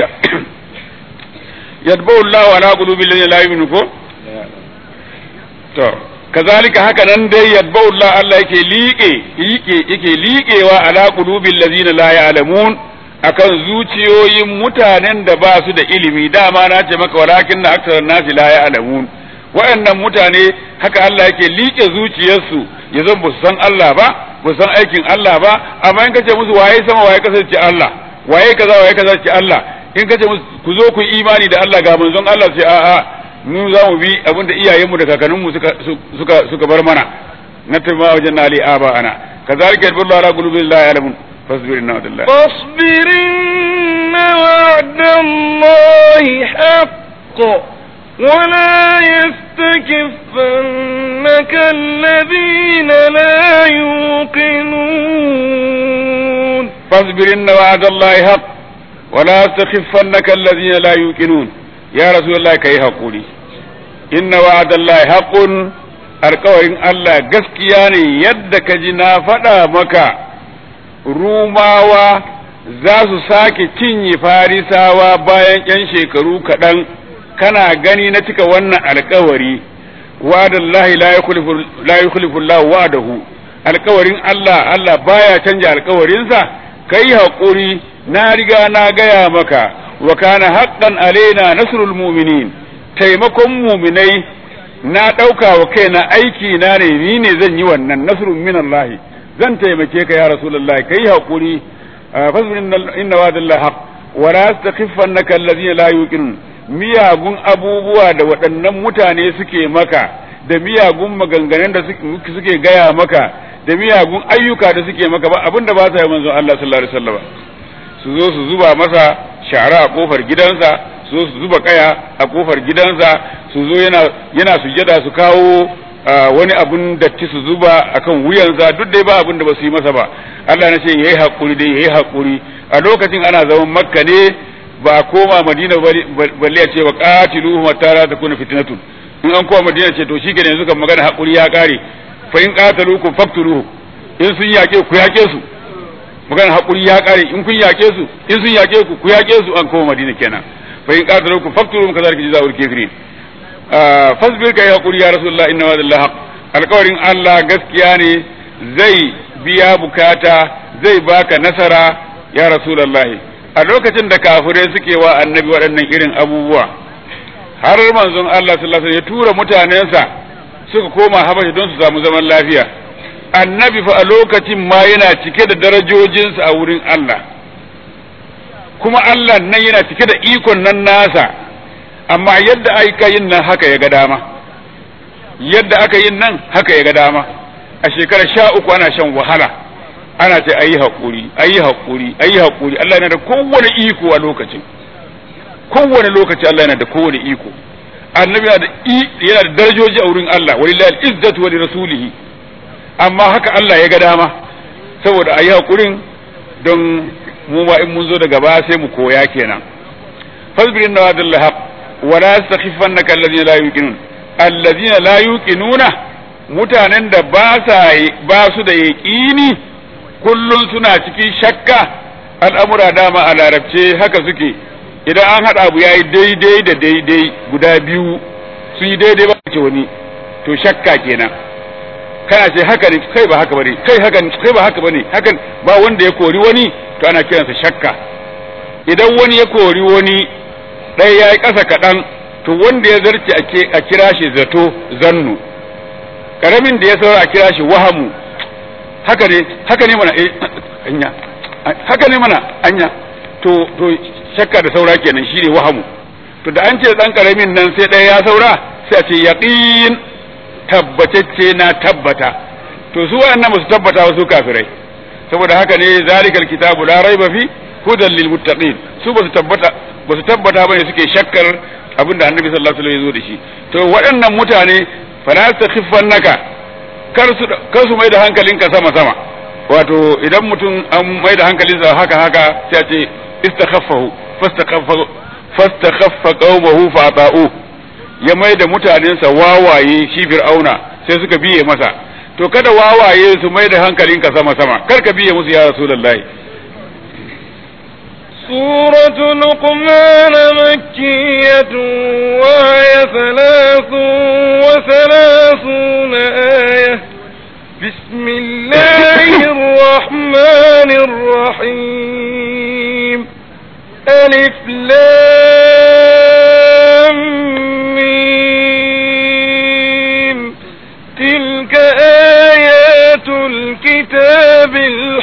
يطبع الله على قلوب الذين لا يؤمنون to kazalika haka nan dai yadba'u Allah Allah yake liƙe yake yake liƙewa ala qulubil ladzina la ya'lamun akan zuciyoyin mutanen da ba su da ilimi dama na ce maka walakin na aksar nasi la ya'lamun waɗannan mutane haka Allah yake liƙe zuciyarsu ya zan ba su san Allah ba ba su san aikin Allah ba amma in kace musu waye sama waye kasance Allah waye kaza waye kaza ce Allah in kace musu ku zo ku imani da Allah ga manzon Allah sai a'a mu za mu bi abin da iyayenmu da kakanninmu suka suka suka bar mana na tabbata wajen ali aba ana kazalika yadullu ala qulubi la ya'lamun fasbir inna wa'dallahi فاصبر إن وعد الله حق ولا يستكفنك الذين لا يوقنون فاصبر إن وعد الله حق ولا يستخفنك الذين لا يوقنون يا رسول الله كي حقولي إن وعد الله حق alkawarin Allah gaskiya ne yadda ka ji na faɗa maka rumawa za su sake cinye farisawa bayan ‘yan shekaru kaɗan kana gani na cika wannan alkawari wa'adallahi la yukhlifu Allah wa'adahu alkawarin Allah Allah baya canja alkawarinsa kai haƙuri na riga na gaya maka wa kana haqqan alaina nasrul mu'minin taimakon mu'minai na ɗauka wa kaina aiki na ne ni ne zan yi wannan nasrun min Allah zan taimake ka ya rasulullahi kai haƙuri fasbir inna wa'dallahi haqq wa la yastakhifannaka alladhina la yuqinun miyagun abubuwa da waɗannan mutane suke maka da miyagun maganganun da suke gaya maka da miyagun ayyuka da suke maka ba abinda ba sa yi manzon Allah sallallahu alaihi wasallam su zo su zuba masa shara a kofar gidansa su zo su zuba kaya a kofar gidansa su zo yana yana sujada su kawo wani abun datti su zuba akan wuyansa duk dai ba abin da ba su yi masa ba Allah na ce yayi hakuri dai yayi hakuri a lokacin ana zaman makka ne ba a koma madina balle a ce wa qatiluhum hatta la takuna fitnatun in an koma madina ce to shikenan yanzu kan magana hakuri ya kare fa in qataluukum faqtuluhum in sun yake ku yake su magana hakuri ya kare in kun yake su in sun yake ku ku yake su an koma madina kenan fa in qataluukum faqtuluhum kadhalika jazaa'ul kafirin fasbir kai hakuri ya rasulullah inna wa'dallahi haqq alƙawarin Allah gaskiya ne zai biya bukata zai baka nasara ya rasulullah a lokacin da kafirai suke wa annabi waɗannan irin abubuwa har manzon Allah sallallahu alaihi ya tura mutanensa suka koma Habashi don su samu zaman lafiya annabi fa a lokacin ma yana cike da darajojinsa a wurin Allah kuma Allah nan yana cike da ikon nan nasa amma yadda aka yin nan haka ya ga dama yadda aka yin nan haka ya ga dama a shekarar sha uku ana shan wahala ana ce ayi haƙuri ayi haƙuri ayi haƙuri Allah yana da kowane iko a lokacin kowane lokaci Allah yana da kowane iko annabi yana da yana da darajoji a wurin Allah walillahi al-izzatu wa rasulihi amma haka Allah ya ga dama saboda ayi haƙurin don mu ma in mun zo daga baya sai mu koya kenan fasbir inna wa'dallahi haqq wa la yastakhifannaka alladhina la yuqinun alladhina la yuqinuna mutanen da ba sa ba su da yaqini kullun suna cikin shakka al'amura dama a larabce haka suke idan an haɗa abu yayi daidai da daidai guda biyu sun yi daidai ba ce wani to shakka kenan kana ce haka ne kai ba haka bane kai haka kai ba haka bane hakan ba wanda ya kori wani to ana kiransa shakka idan wani ya kori wani ɗaya ya yi ƙasa kaɗan to wanda ya zarce a kira shi zato zannu ƙaramin da ya saura a kira shi wahamu haka ne haka ne mana eh anya haka ne mana anya to to shakka da saura kenan shine wahamu to da an ce dan ƙaramin nan sai ɗaya ya saura sai a ce yaqin tabbatacce na tabbata to su waɗannan ba su tabbata ba su kafirai saboda haka ne zalikal kitabu la raiba fi hudan lil muttaqin su ba su tabbata ba su tabbata bane suke shakkar abinda annabi sallallahu alaihi wasallam ya zo da shi to waɗannan mutane fala takhiffannaka kar su kar su mai da hankalinka sama sama wato idan mutum an mai da hankalinsa haka haka sai a ce istakhaffahu fastakhaffa fastakhaffa qaumahu fa ata'u ya mai da mutanensa wawaye shi fir'auna sai suka biye masa to kada wawaye su mai da hankalinka sama sama kar ka biye musu ya rasulullahi سورة لقمان مكية وهي ثلاث وثلاثون آية بسم الله الرحمن الرحيم ألف لام ميم تلك آيات الكتاب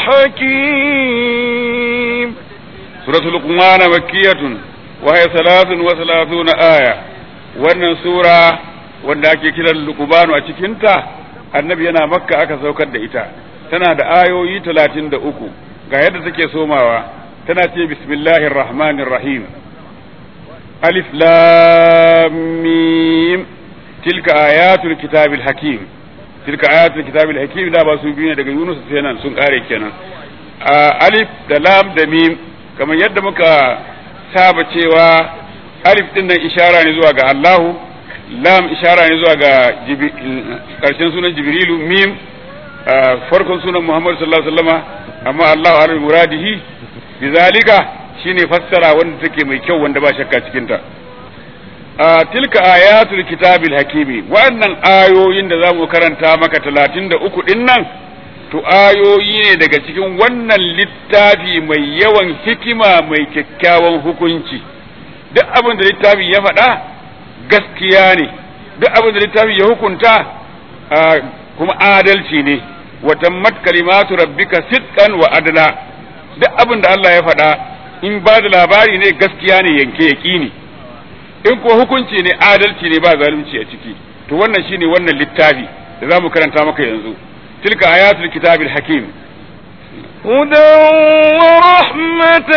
الحكيم سورة لقمان مكية وهي ثلاث وثلاثون آية wannan sura wanda ake kiran lukubanu a cikinta annabi yana makka aka saukar da ita tana da ayoyi talatin da uku ga yadda take somawa tana ce bismillahir rahmanir rahim alif lam mim tilka ayatul kitabil hakim tilka ayatul kitabil hakim da ba su biyu ne daga Yunus sai nan sun kare kenan alif da lam da mim kamar yadda muka saba cewa alif din nan ishara ne zuwa ga Allahu lam ishara ne zuwa ga karshen sunan Jibrilu mim farkon sunan Muhammad sallallahu alaihi wasallama amma Allahu ala muradihi bizalika shine fassara wanda take mai kyau wanda ba shakka cikin ta tilka ayatul kitabil hakimi wannan ayoyin da zamu karanta maka 33 din nan to ayoyi ne daga cikin wannan littafi mai yawan hikima mai kyakkyawan hukunci duk abin da littafi ya faɗa gaskiya ne duk abin da littafi ya hukunta kuma adalci ne wa tammat kalimatu rabbika sidqan wa adla duk abin da Allah ya faɗa in ba da labari ne gaskiya ne yanke yaqini in ko hukunci ne adalci ne ba zalunci a ciki to wannan shine wannan littafi da zamu karanta maka yanzu tilka ayatul kitabil hakim هدى ورحمة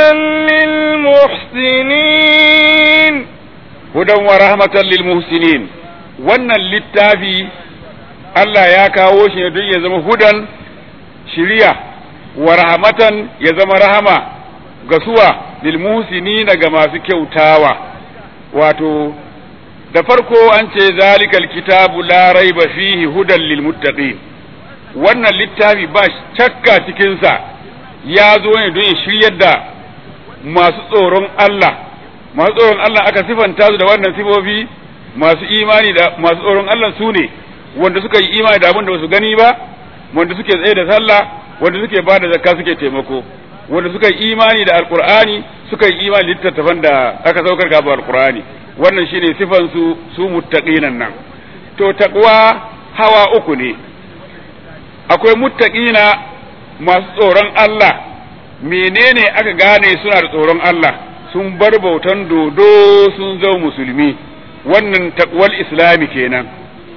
للمحسنين هدى ورحمة للمحسنين wannan littafi Allah ya kawo shi ne don ya zama hudan shiriya wa rahmatan ya zama rahama ga suwa lil muhsinina ga masu kyautawa wato da farko an ce zalikal kitabu la raiba fihi hudan lil muttaqin wannan littafi ba shakka cikinsa ya zo ne don ya shiryar da masu tsoron Allah masu tsoron Allah aka sifanta su da wannan sifofi masu imani da masu tsoron Allah su ne wanda suka yi imani da abin da basu gani ba wanda suke tsaye da sallah wanda suke ba da zakka suke taimako wanda suka yi imani da alqur'ani suka yi imani da littattafan da aka saukar kafin alqur'ani wannan shine sifan su su muttaqinan nan to taqwa hawa uku ne akwai muttaqina masu tsoron Allah menene aka gane suna da tsoron Allah sun bar bautan dodo sun zama musulmi wannan taqwal islami kenan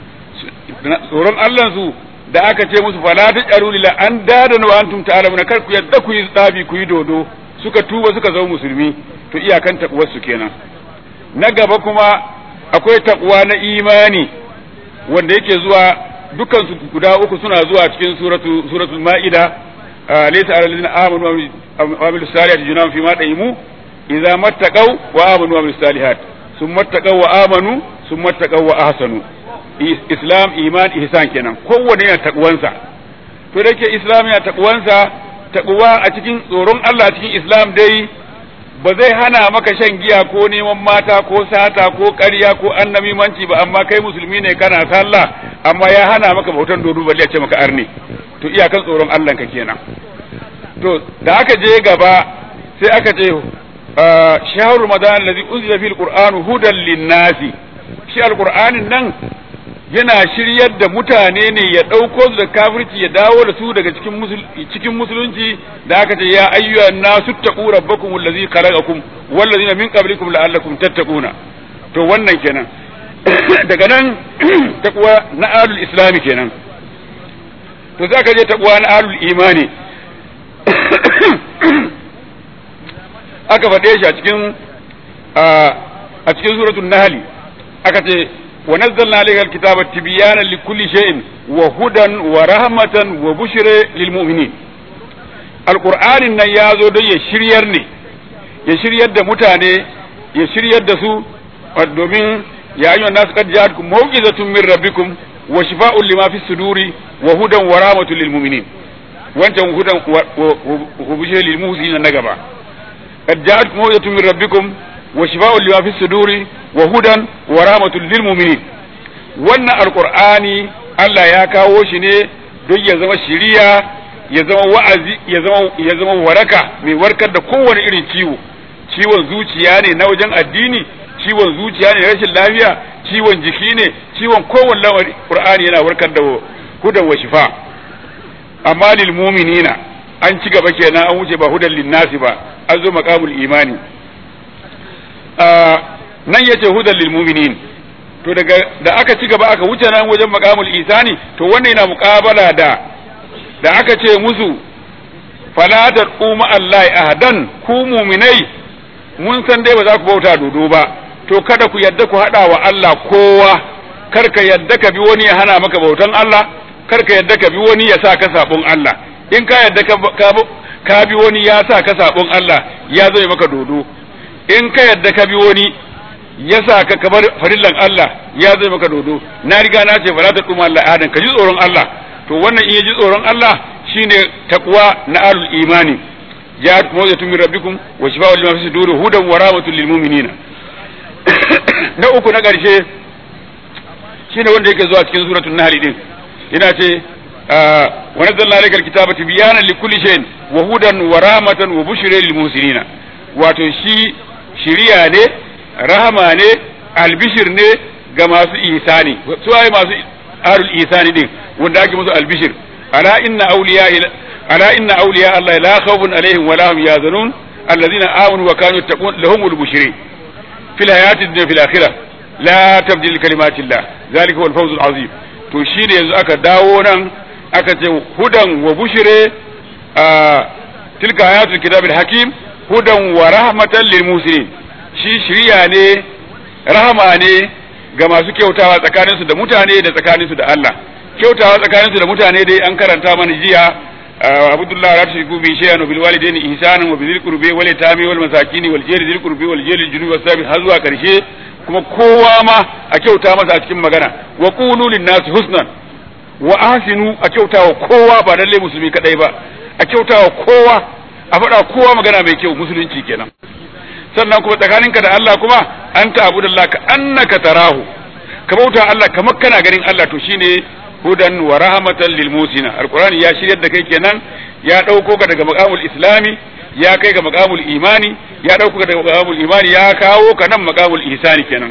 tsoron Allah su da aka ce musu fala tajaru lila an dadan wa antum ta'lamuna kar ku yadda ku yi tsabi ku yi dodo suka tuba suka zama musulmi to iyakan taqwar su kenan na gaba kuma akwai taqwa na imani wanda yake zuwa dukkan su guda uku suna zuwa cikin suratu suratul ma'ida laysa alal ladina amanu wa amilus salihati junahum fi ma daimu idza mattaqaw wa amanu wa amilus salihat summa mattaqaw wa amanu summa mattaqaw wa ahsanu islam iman ihsan kenan kowanne yana takwansa to da ke islam yana takwansa takwa a cikin tsoron Allah cikin islam dai ba zai hana maka shan giya ko neman mata ko sata ko ƙarya ko annamimanci ba amma kai musulmi ne kana sallah amma ya hana maka bautan dodo balle ya ce maka arne to iyakan tsoron Allah ka kenan to da aka je gaba sai aka ce shahru ramadan allazi unzila fil qur'an hudan linnasi shi alqur'anin nan yana shiryar da mutane ne ya ɗauko su da kafirci ya dawo da su daga cikin musulunci da aka ce ya ayyuha nasu taqu rabbakum allazi khalaqakum wallazina min qablikum la'allakum tattaquna to wannan kenan daga nan taqwa na alul islami kenan to za ka je taqwa na alul imani aka faɗe shi a cikin a cikin suratul nahl aka ce ونزلنا عليك الكتاب تبيانا لكل شيء وهدى ورحمة وبشرى للمؤمنين القرآن nan ya zo don ya shiryar ne ya shiryar da mutane ya shiryar da su domin ya ayyuhan nasu qad ja'atkum mawqizatun min rabbikum wa shifaa'un lima fi suduri wa hudan wa rahmatun lil mu'minin wancan hudan wa bushra lil muhsinin na gaba qad ja'atkum mawqizatun min rabbikum wa shifaa'un lima fi suduri wa hudan wa rahmatul lil mu'minin wannan alqur'ani Allah ya kawo shi ne don ya zama shiriya ya zama wa'azi ya zama ya zama waraka mai warkar da kowane irin ciwo ciwon zuciya ne na wajen addini ciwon zuciya ne rashin lafiya ciwon jiki ne ciwon kowane lamari qur'ani yana warkar da hudan wa shifa amma lil mu'minina an ci gaba kenan an wuce ba hudan lin nasi ba an zo maqamul imani nan yace hudan lil mu'minin to daga da aka ci gaba aka wuce nan wajen maqamul isani to wannan yana muqabala da da aka ce musu fala tad'u ma allahi ahadan ku mu'minai mun san dai ba za ku bauta dodo ba to kada ku yadda ku hada wa Allah kowa kar ka yadda ka bi wani ya hana maka bautan Allah kar ka yadda ka bi wani ya sa ka sabon Allah in ka yadda ka ka bi wani ya sa ka sabon Allah ya zai maka dodo in ka yadda ka bi wani ya sa ka kamar farillan Allah ya zai maka dodo na riga na ce fala ta duma Allah adan ka ji tsoron Allah to wannan in ya ji tsoron Allah shine takwa na alul imani ja'at mawzatun min rabbikum wa shifa'un lima fi sudur hudan wa rahmatun lil mu'minina na uku na ƙarshe shine wanda yake zuwa cikin suratul nahl din yana ce wa nazzalna alaykal kitaba tibyanan likulli shay'in wa hudan wa rahmatan wa bushra lil muhsinina wato shi shiriya ne rahama ne albishir ne ga masu ihsani su ai masu arul ihsani din wanda ake musu albishir ala inna awliya ala inna awliya Allah la khawfun alaihim wa la hum yahzanun alladhina amanu wa kanu yattaqun lahumul bushri fil hayati dunya fil akhirah la tabdil li kalimatillah zalika huwal fawzul azim to shine yanzu aka dawo nan aka ce hudan wa bushre tilka ayatul kitabil hakim hudan wa rahmatan lil muslimin shi shiriya ne rahama ne ga masu kyautawa tsakaninsu da mutane da tsakaninsu da Allah kyautawa tsakaninsu da mutane dai an karanta mana jiya abdullah la tushriku bi shay'an bil walidayni ihsanan wa bil qurbi wal yatami wal masakin wal jari dhil qurbi wal jari junub was sabi har zuwa karshe kuma kowa ma a kyauta masa a cikin magana wa qulu lin nasi husnan wa ahsinu a kyautawa kowa ba lalle musulmi kadai ba a kyautawa kowa a faɗa kowa magana mai kyau musulunci kenan sannan kuma tsakaninka da Allah kuma an ta abu da ka annaka tarahu ka bauta Allah kamar kana ganin Allah to shine hudan wa rahmatan lil musina alqur'ani ya shiryar da kai kenan ya dauko ka daga maqamul islami ya kai ga maqamul imani ya dauko ka daga maqamul imani ya kawo ka nan maqamul ihsani kenan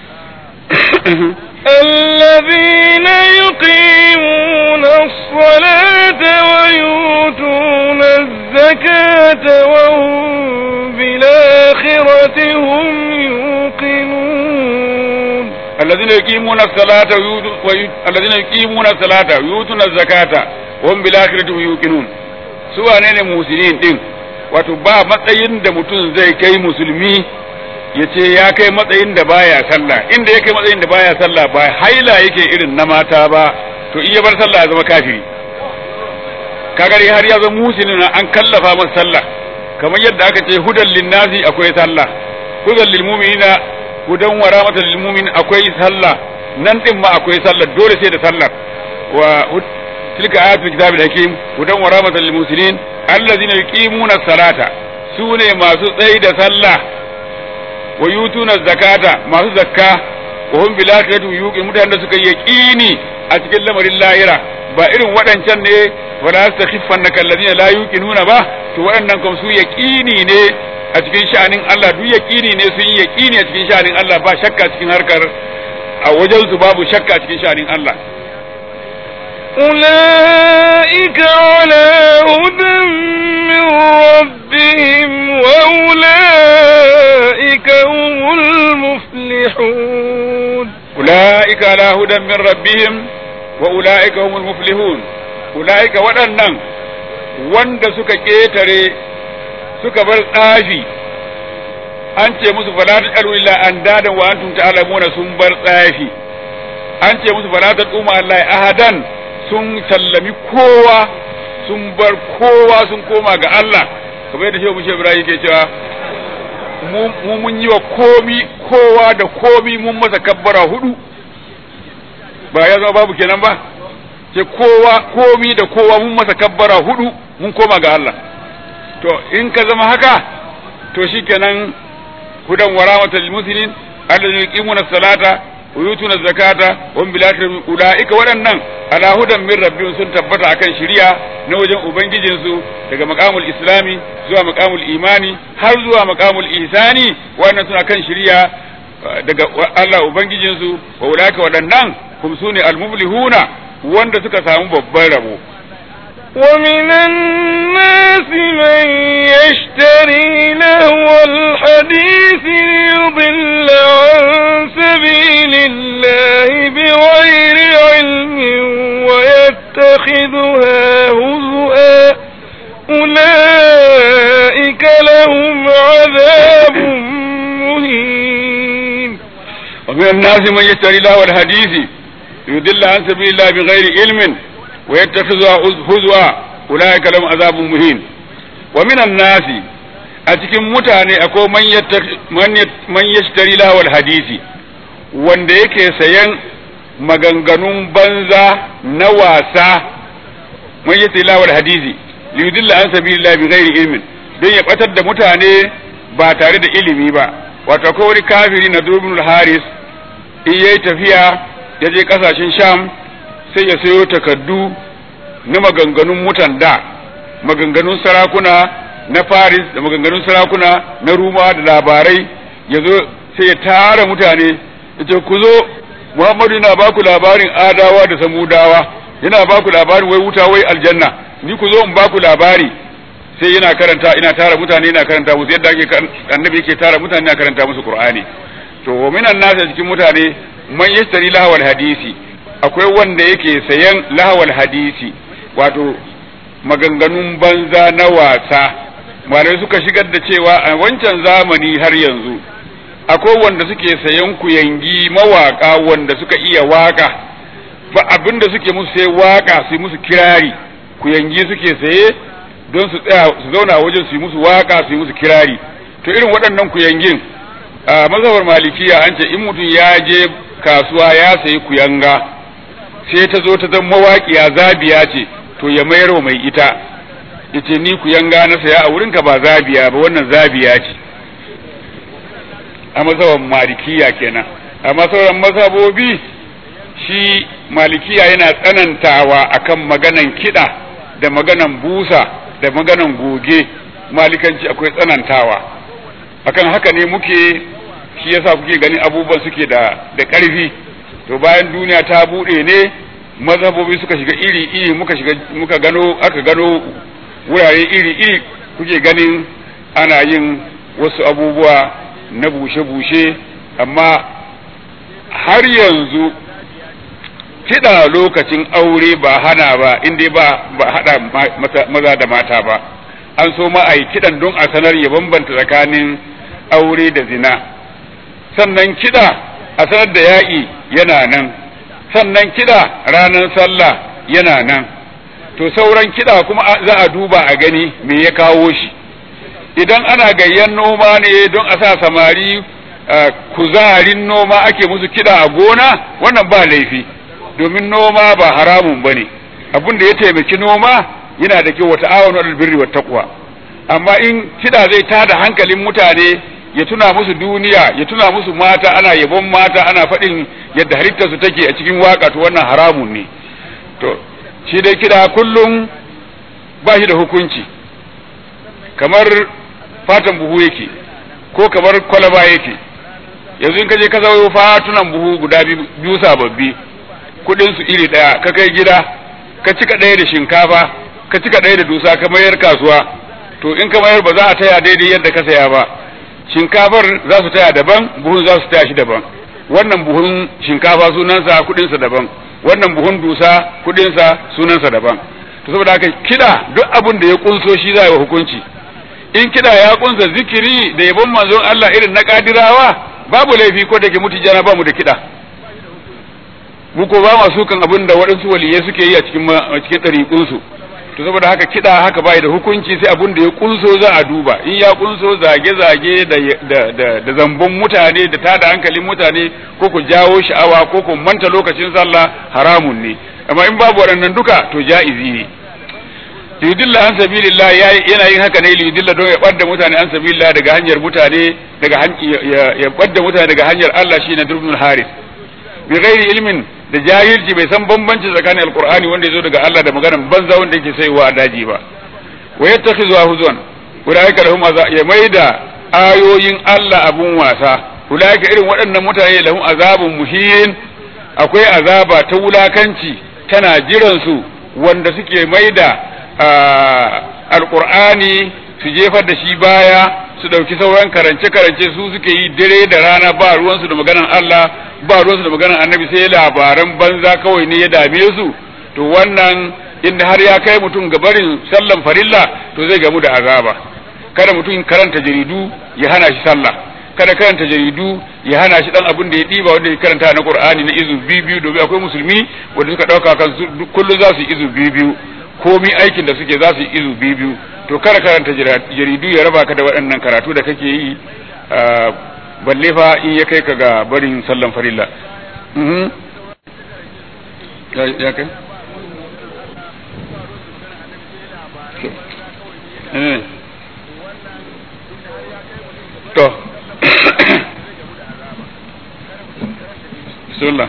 الذين يقيمون الصلاة ويؤتون الزكاة وهم بالآخرة هم يوقنون الذين يقيمون الصلاة الذين يقيمون الصلاة ويؤتون الزكاة وهم بالآخرة هم يوقنون سواء ne musulmin din wato ba matsayin da mutum zai kai musulmi ya ce ya kai matsayin da baya sallah inda ya kai matsayin da baya sallah ba haila yake irin na mata ba to in ya bar sallah ya zama kafiri kagare har ya zama musulmi an kallafa masa sallah kamar yadda aka ce hudan linnasi akwai sallah hudan lil mu'minina hudan wa rahmatan lil mu'min akwai sallah nan din ma akwai sallah dole sai da sallah wa tilka ayatul kitabil hakim hudan wa rahmatan lil muslimin allazina yuqimuna salata sune masu tsayi da sallah wa yutuna zakata masu zakka wa hum bil akhirati yuqin mutanen da suka yaqini a cikin lamarin lahira ba irin waɗancan ne wala yastakhifannaka allazina la yuqinuna ba to waɗannan kam su yaqini ne a cikin sha'anin Allah duk yaqini ne sun yi yaqini a cikin sha'anin Allah ba shakka cikin harkar a wajen su babu shakka cikin sha'anin Allah أولئك على هدى من ربهم وأولئك هم المفلحون أولئك على هدى من ربهم وأولئك هم المفلحون أولئك waɗannan wanda suka ƙetare suka bar tsafi an ce musu fala ta ƙaru illa an dadan wa antum ta'lamuna sun bar tsafi an ce musu fala ta tsuma Allah ahadan sun sallami kowa sun bar kowa sun koma ga Allah kamar yadda shehu mushe Ibrahim ke cewa mu mun yi wa komi kowa da komi mun masa kabbara hudu ba ya zama babu kenan ba ce kowa komi da kowa mun masa kabbara hudu mun koma ga Allah to in ka zama haka to shikenan hudan wa rahmatul muslimin alladhina yuqimuna salata wa yutuna zakata wa bil akhirati ulaika waɗannan ala hudan min rabbihim sun tabbata akan shari'a na wajen ubangijin su daga maqamul islami zuwa maqamul imani har zuwa maqamul ihsani wannan suna kan shari'a daga Allah ubangijin su wa ulaika waɗannan kum sune al muflihuna wanda suka samu babban rabo ومن الناس من يشتري لهو الحديث ليضل عن سبيل الله بغير علم ويتخذها هزؤا أولئك لهم عذاب مهين wa min an-nasi man yashtari lahu al-hadisi yudilla an sabilillahi bighairi ilmin wa yattakhidhuha huzwa ulaika lahum azabun muhin wa min an-nasi a cikin mutane akwai man yashtari lahu al-hadisi wanda yake sayan maganganun banza na wasa man yashtari lahu al-hadisi liyudilla an sabilillahi bighairi ilmin don ya batar da mutane ba tare da ilimi ba wato akwai wani kafiri na durbin haris in yayi tafiya ya je kasashen sham sai ya sayo takaddu na maganganun mutan da maganganun sarakuna na faris da maganganun sarakuna na ruma da labarai ya zo sai ya tara mutane ya ce ku zo muhammadu yana baku labarin adawa da samudawa yana baku labarin wai wuta wai aljanna ni ku zo in baku labari sai yana karanta ina tara mutane ina karanta musu yadda ake annabi yake tara mutane ina karanta musu qur'ani to wa minan nas cikin mutane man yashtari lahawal hadisi akwai wanda yake sayan lahawal hadisi wato maganganun banza na wasa malamai suka shigar da cewa a wancan zamani har yanzu akwai wanda suke sayan kuyangi mawaka wanda suka iya waka ba abinda suke musu sai waka su musu kirari kuyangi suke saye don su tsaya su zauna wajen su yi musu waka su yi musu kirari to irin waɗannan kuyangin a mazhabar malikiya an ce in mutum ya je kasuwa ya sayi kuyanga sai ta zo ta zama mawaƙiya zabiya ce to ya mayar wa mai ita yace ni kuyanga na saya a wurinka ba zabiya ba wannan zabiya ce a mazhabar malikiya kenan amma sauran mazhabobi shi malikiya yana tsanantawa akan maganan kiɗa da maganan busa da maganan goge malikanci akwai tsanantawa akan haka ne muke shi yasa kuke ganin abubuwan suke da da ƙarfi to bayan duniya ta buɗe ne mazhabobi suka shiga iri iri muka shiga muka gano aka gano wurare iri iri kuke ganin ana yin wasu abubuwa na bushe-bushe amma har yanzu kiɗa lokacin aure ba hana ba inda ba ba haɗa maza da mata ba an so ma a yi kiɗan don a sanar ya bambanta tsakanin aure da zina sannan kiɗa a sanar da yaƙi yana nan sannan kiɗa ranar sallah yana nan to sauran kiɗa kuma za a duba a gani me ya kawo shi idan ana gayyan noma ne don a sa samari kuzarin noma ake musu kiɗa a gona wannan ba laifi domin noma ba haramun ba ne abin da ya taimaki noma yana da kyau wata awon albirri wa taqwa amma in kiɗa zai tada hankalin mutane ya tuna musu duniya ya tuna musu mata ana yabon mata ana faɗin yadda halittarsu take a cikin waka to wannan haramun ne to shi dai kiɗa kullum ba shi da hukunci kamar fatan buhu yake ko kamar kwalaba yake yanzu in ka je ka zawo fatunan buhu guda biyu sababbi kudin su iri daya ka kai gida ka cika daya da shinkafa ka cika daya da dusa ka mayar kasuwa to in ka mayar ba za a taya daidai yadda ka saya ba shinkafar za su taya daban buhun za su taya shi daban wannan buhun shinkafa sunansa kudinsa daban wannan buhun dusa kudinsa sunansa daban to saboda haka kida duk abin da ya kunso shi za a yi hukunci in kida ya kunsa zikiri da yabon manzon Allah irin na kadirawa babu laifi ko da ke mutu jana ba mu da kida mu ko ba masu kan abin da waɗansu waliyai suke yi a cikin cikin ɗariƙunsu to saboda haka kiɗa haka bai da hukunci sai abin da ya kunso za a duba in ya kunso zage-zage da da da zambon mutane da tada hankalin mutane ko ku jawo sha'awa ko ku manta lokacin sallah haramun ne amma in babu waɗannan duka to ja'izi ne yudilla an sabilillah yana yin haka ne yudilla don ya ɓadda mutane an sabilillah daga hanyar mutane daga ya ɓadda mutane daga hanyar Allah shine durbin haris bi ghairi ilmin da jahilci bai san bambanci tsakanin alqur'ani wanda yazo daga Allah da maganar banza wanda yake saiwa a daji ba wa yattakhizu huzwan ulaika lahum ya maida ayoyin Allah abun wasa ulaika irin waɗannan mutane lahum azabun muhin akwai azaba ta wulakanci tana jiran su wanda suke maida alqur'ani su jefar da shi baya su ɗauki sauran karance-karance su suke yi dare da rana ba ruwansu da maganan Allah ba ruwansu da maganan annabi sai labaran banza kawai ne ya dame su to wannan inda har ya kai mutum ga barin sallan farilla to zai gamu da azaba kada mutum karanta jaridu ya hana shi sallah kada karanta jaridu ya hana shi dan abin da ya diba wanda ya karanta na Qur'ani na izu biyu domin akwai musulmi wanda suka dauka kan kullum za su yi izu biyu komi aikin da suke za su yi izu biyu to kada karanta jaridu ya raba ka da waɗannan karatu da kake yi balle fa in ya kai ka ga barin sallan farilla ya kai to bismillah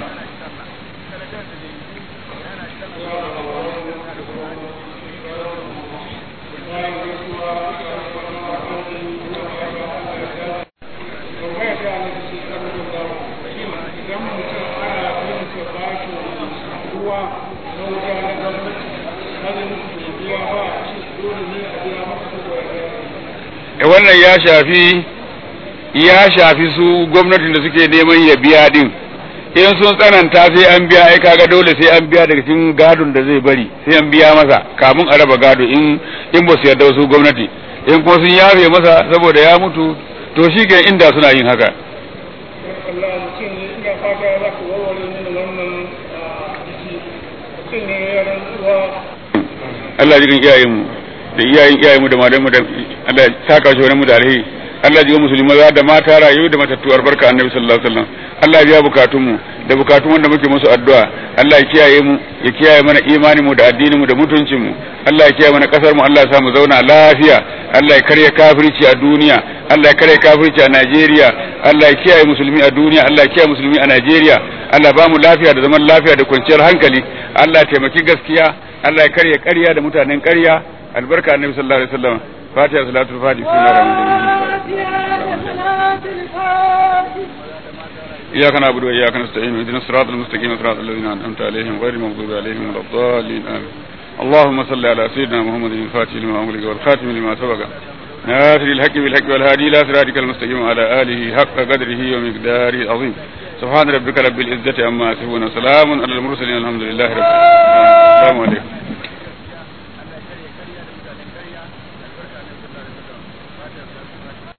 wannan ya shafi ya shafi su gwamnatin da suke neman ya biya din in sun tsananta sai an biya ai kaga dole sai an biya daga cikin gadon da zai bari sai an biya masa kamun a raba gado in in ba su yarda su gwamnati in kuma sun yafe masa saboda ya mutu to shi ke inda suna yin haka Allah jikin iyayenmu da iyayen iyayenmu da malamu da Allah saka shi wani mu da alheri Allah ji musulmi maza da mata rayu da matattu albarka annabi sallallahu alaihi wasallam Allah ya biya bukatunmu da bukatun wanda muke musu addu'a Allah ya kiyaye mu ya kiyaye mana imanin mu da addinin mu da mutuncin mu Allah ya kiyaye mana kasar mu Allah ya sa mu zauna lafiya Allah ya karya kafirci a duniya Allah ya karya kafirci a Najeriya Allah ya kiyaye musulmi a duniya Allah ya kiyaye musulmi a Najeriya Allah ba mu lafiya da zaman lafiya da kwanciyar hankali Allah ya taimaki gaskiya Allah ya karya ƙarya da mutanen ƙarya albarka annabi sallallahu alaihi wasallam fatiha salatul fatiha bismillahir إياك نعبد وإياك نستعين اهدنا الصراط المستقيم صراط الذين أنعمت عليهم غير المغضوب عليهم ولا الضالين آمين اللهم صل على سيدنا محمد الفاتح لما أغلق والخاتم لما سبق ناصر الحق بالحق والهادي إلى صراطك المستقيم وعلى آله حق قدره ومقداره العظيم سبحان ربك رب العزة عما يصفون وسلام على المرسلين الحمد لله رب العالمين السلام عليكم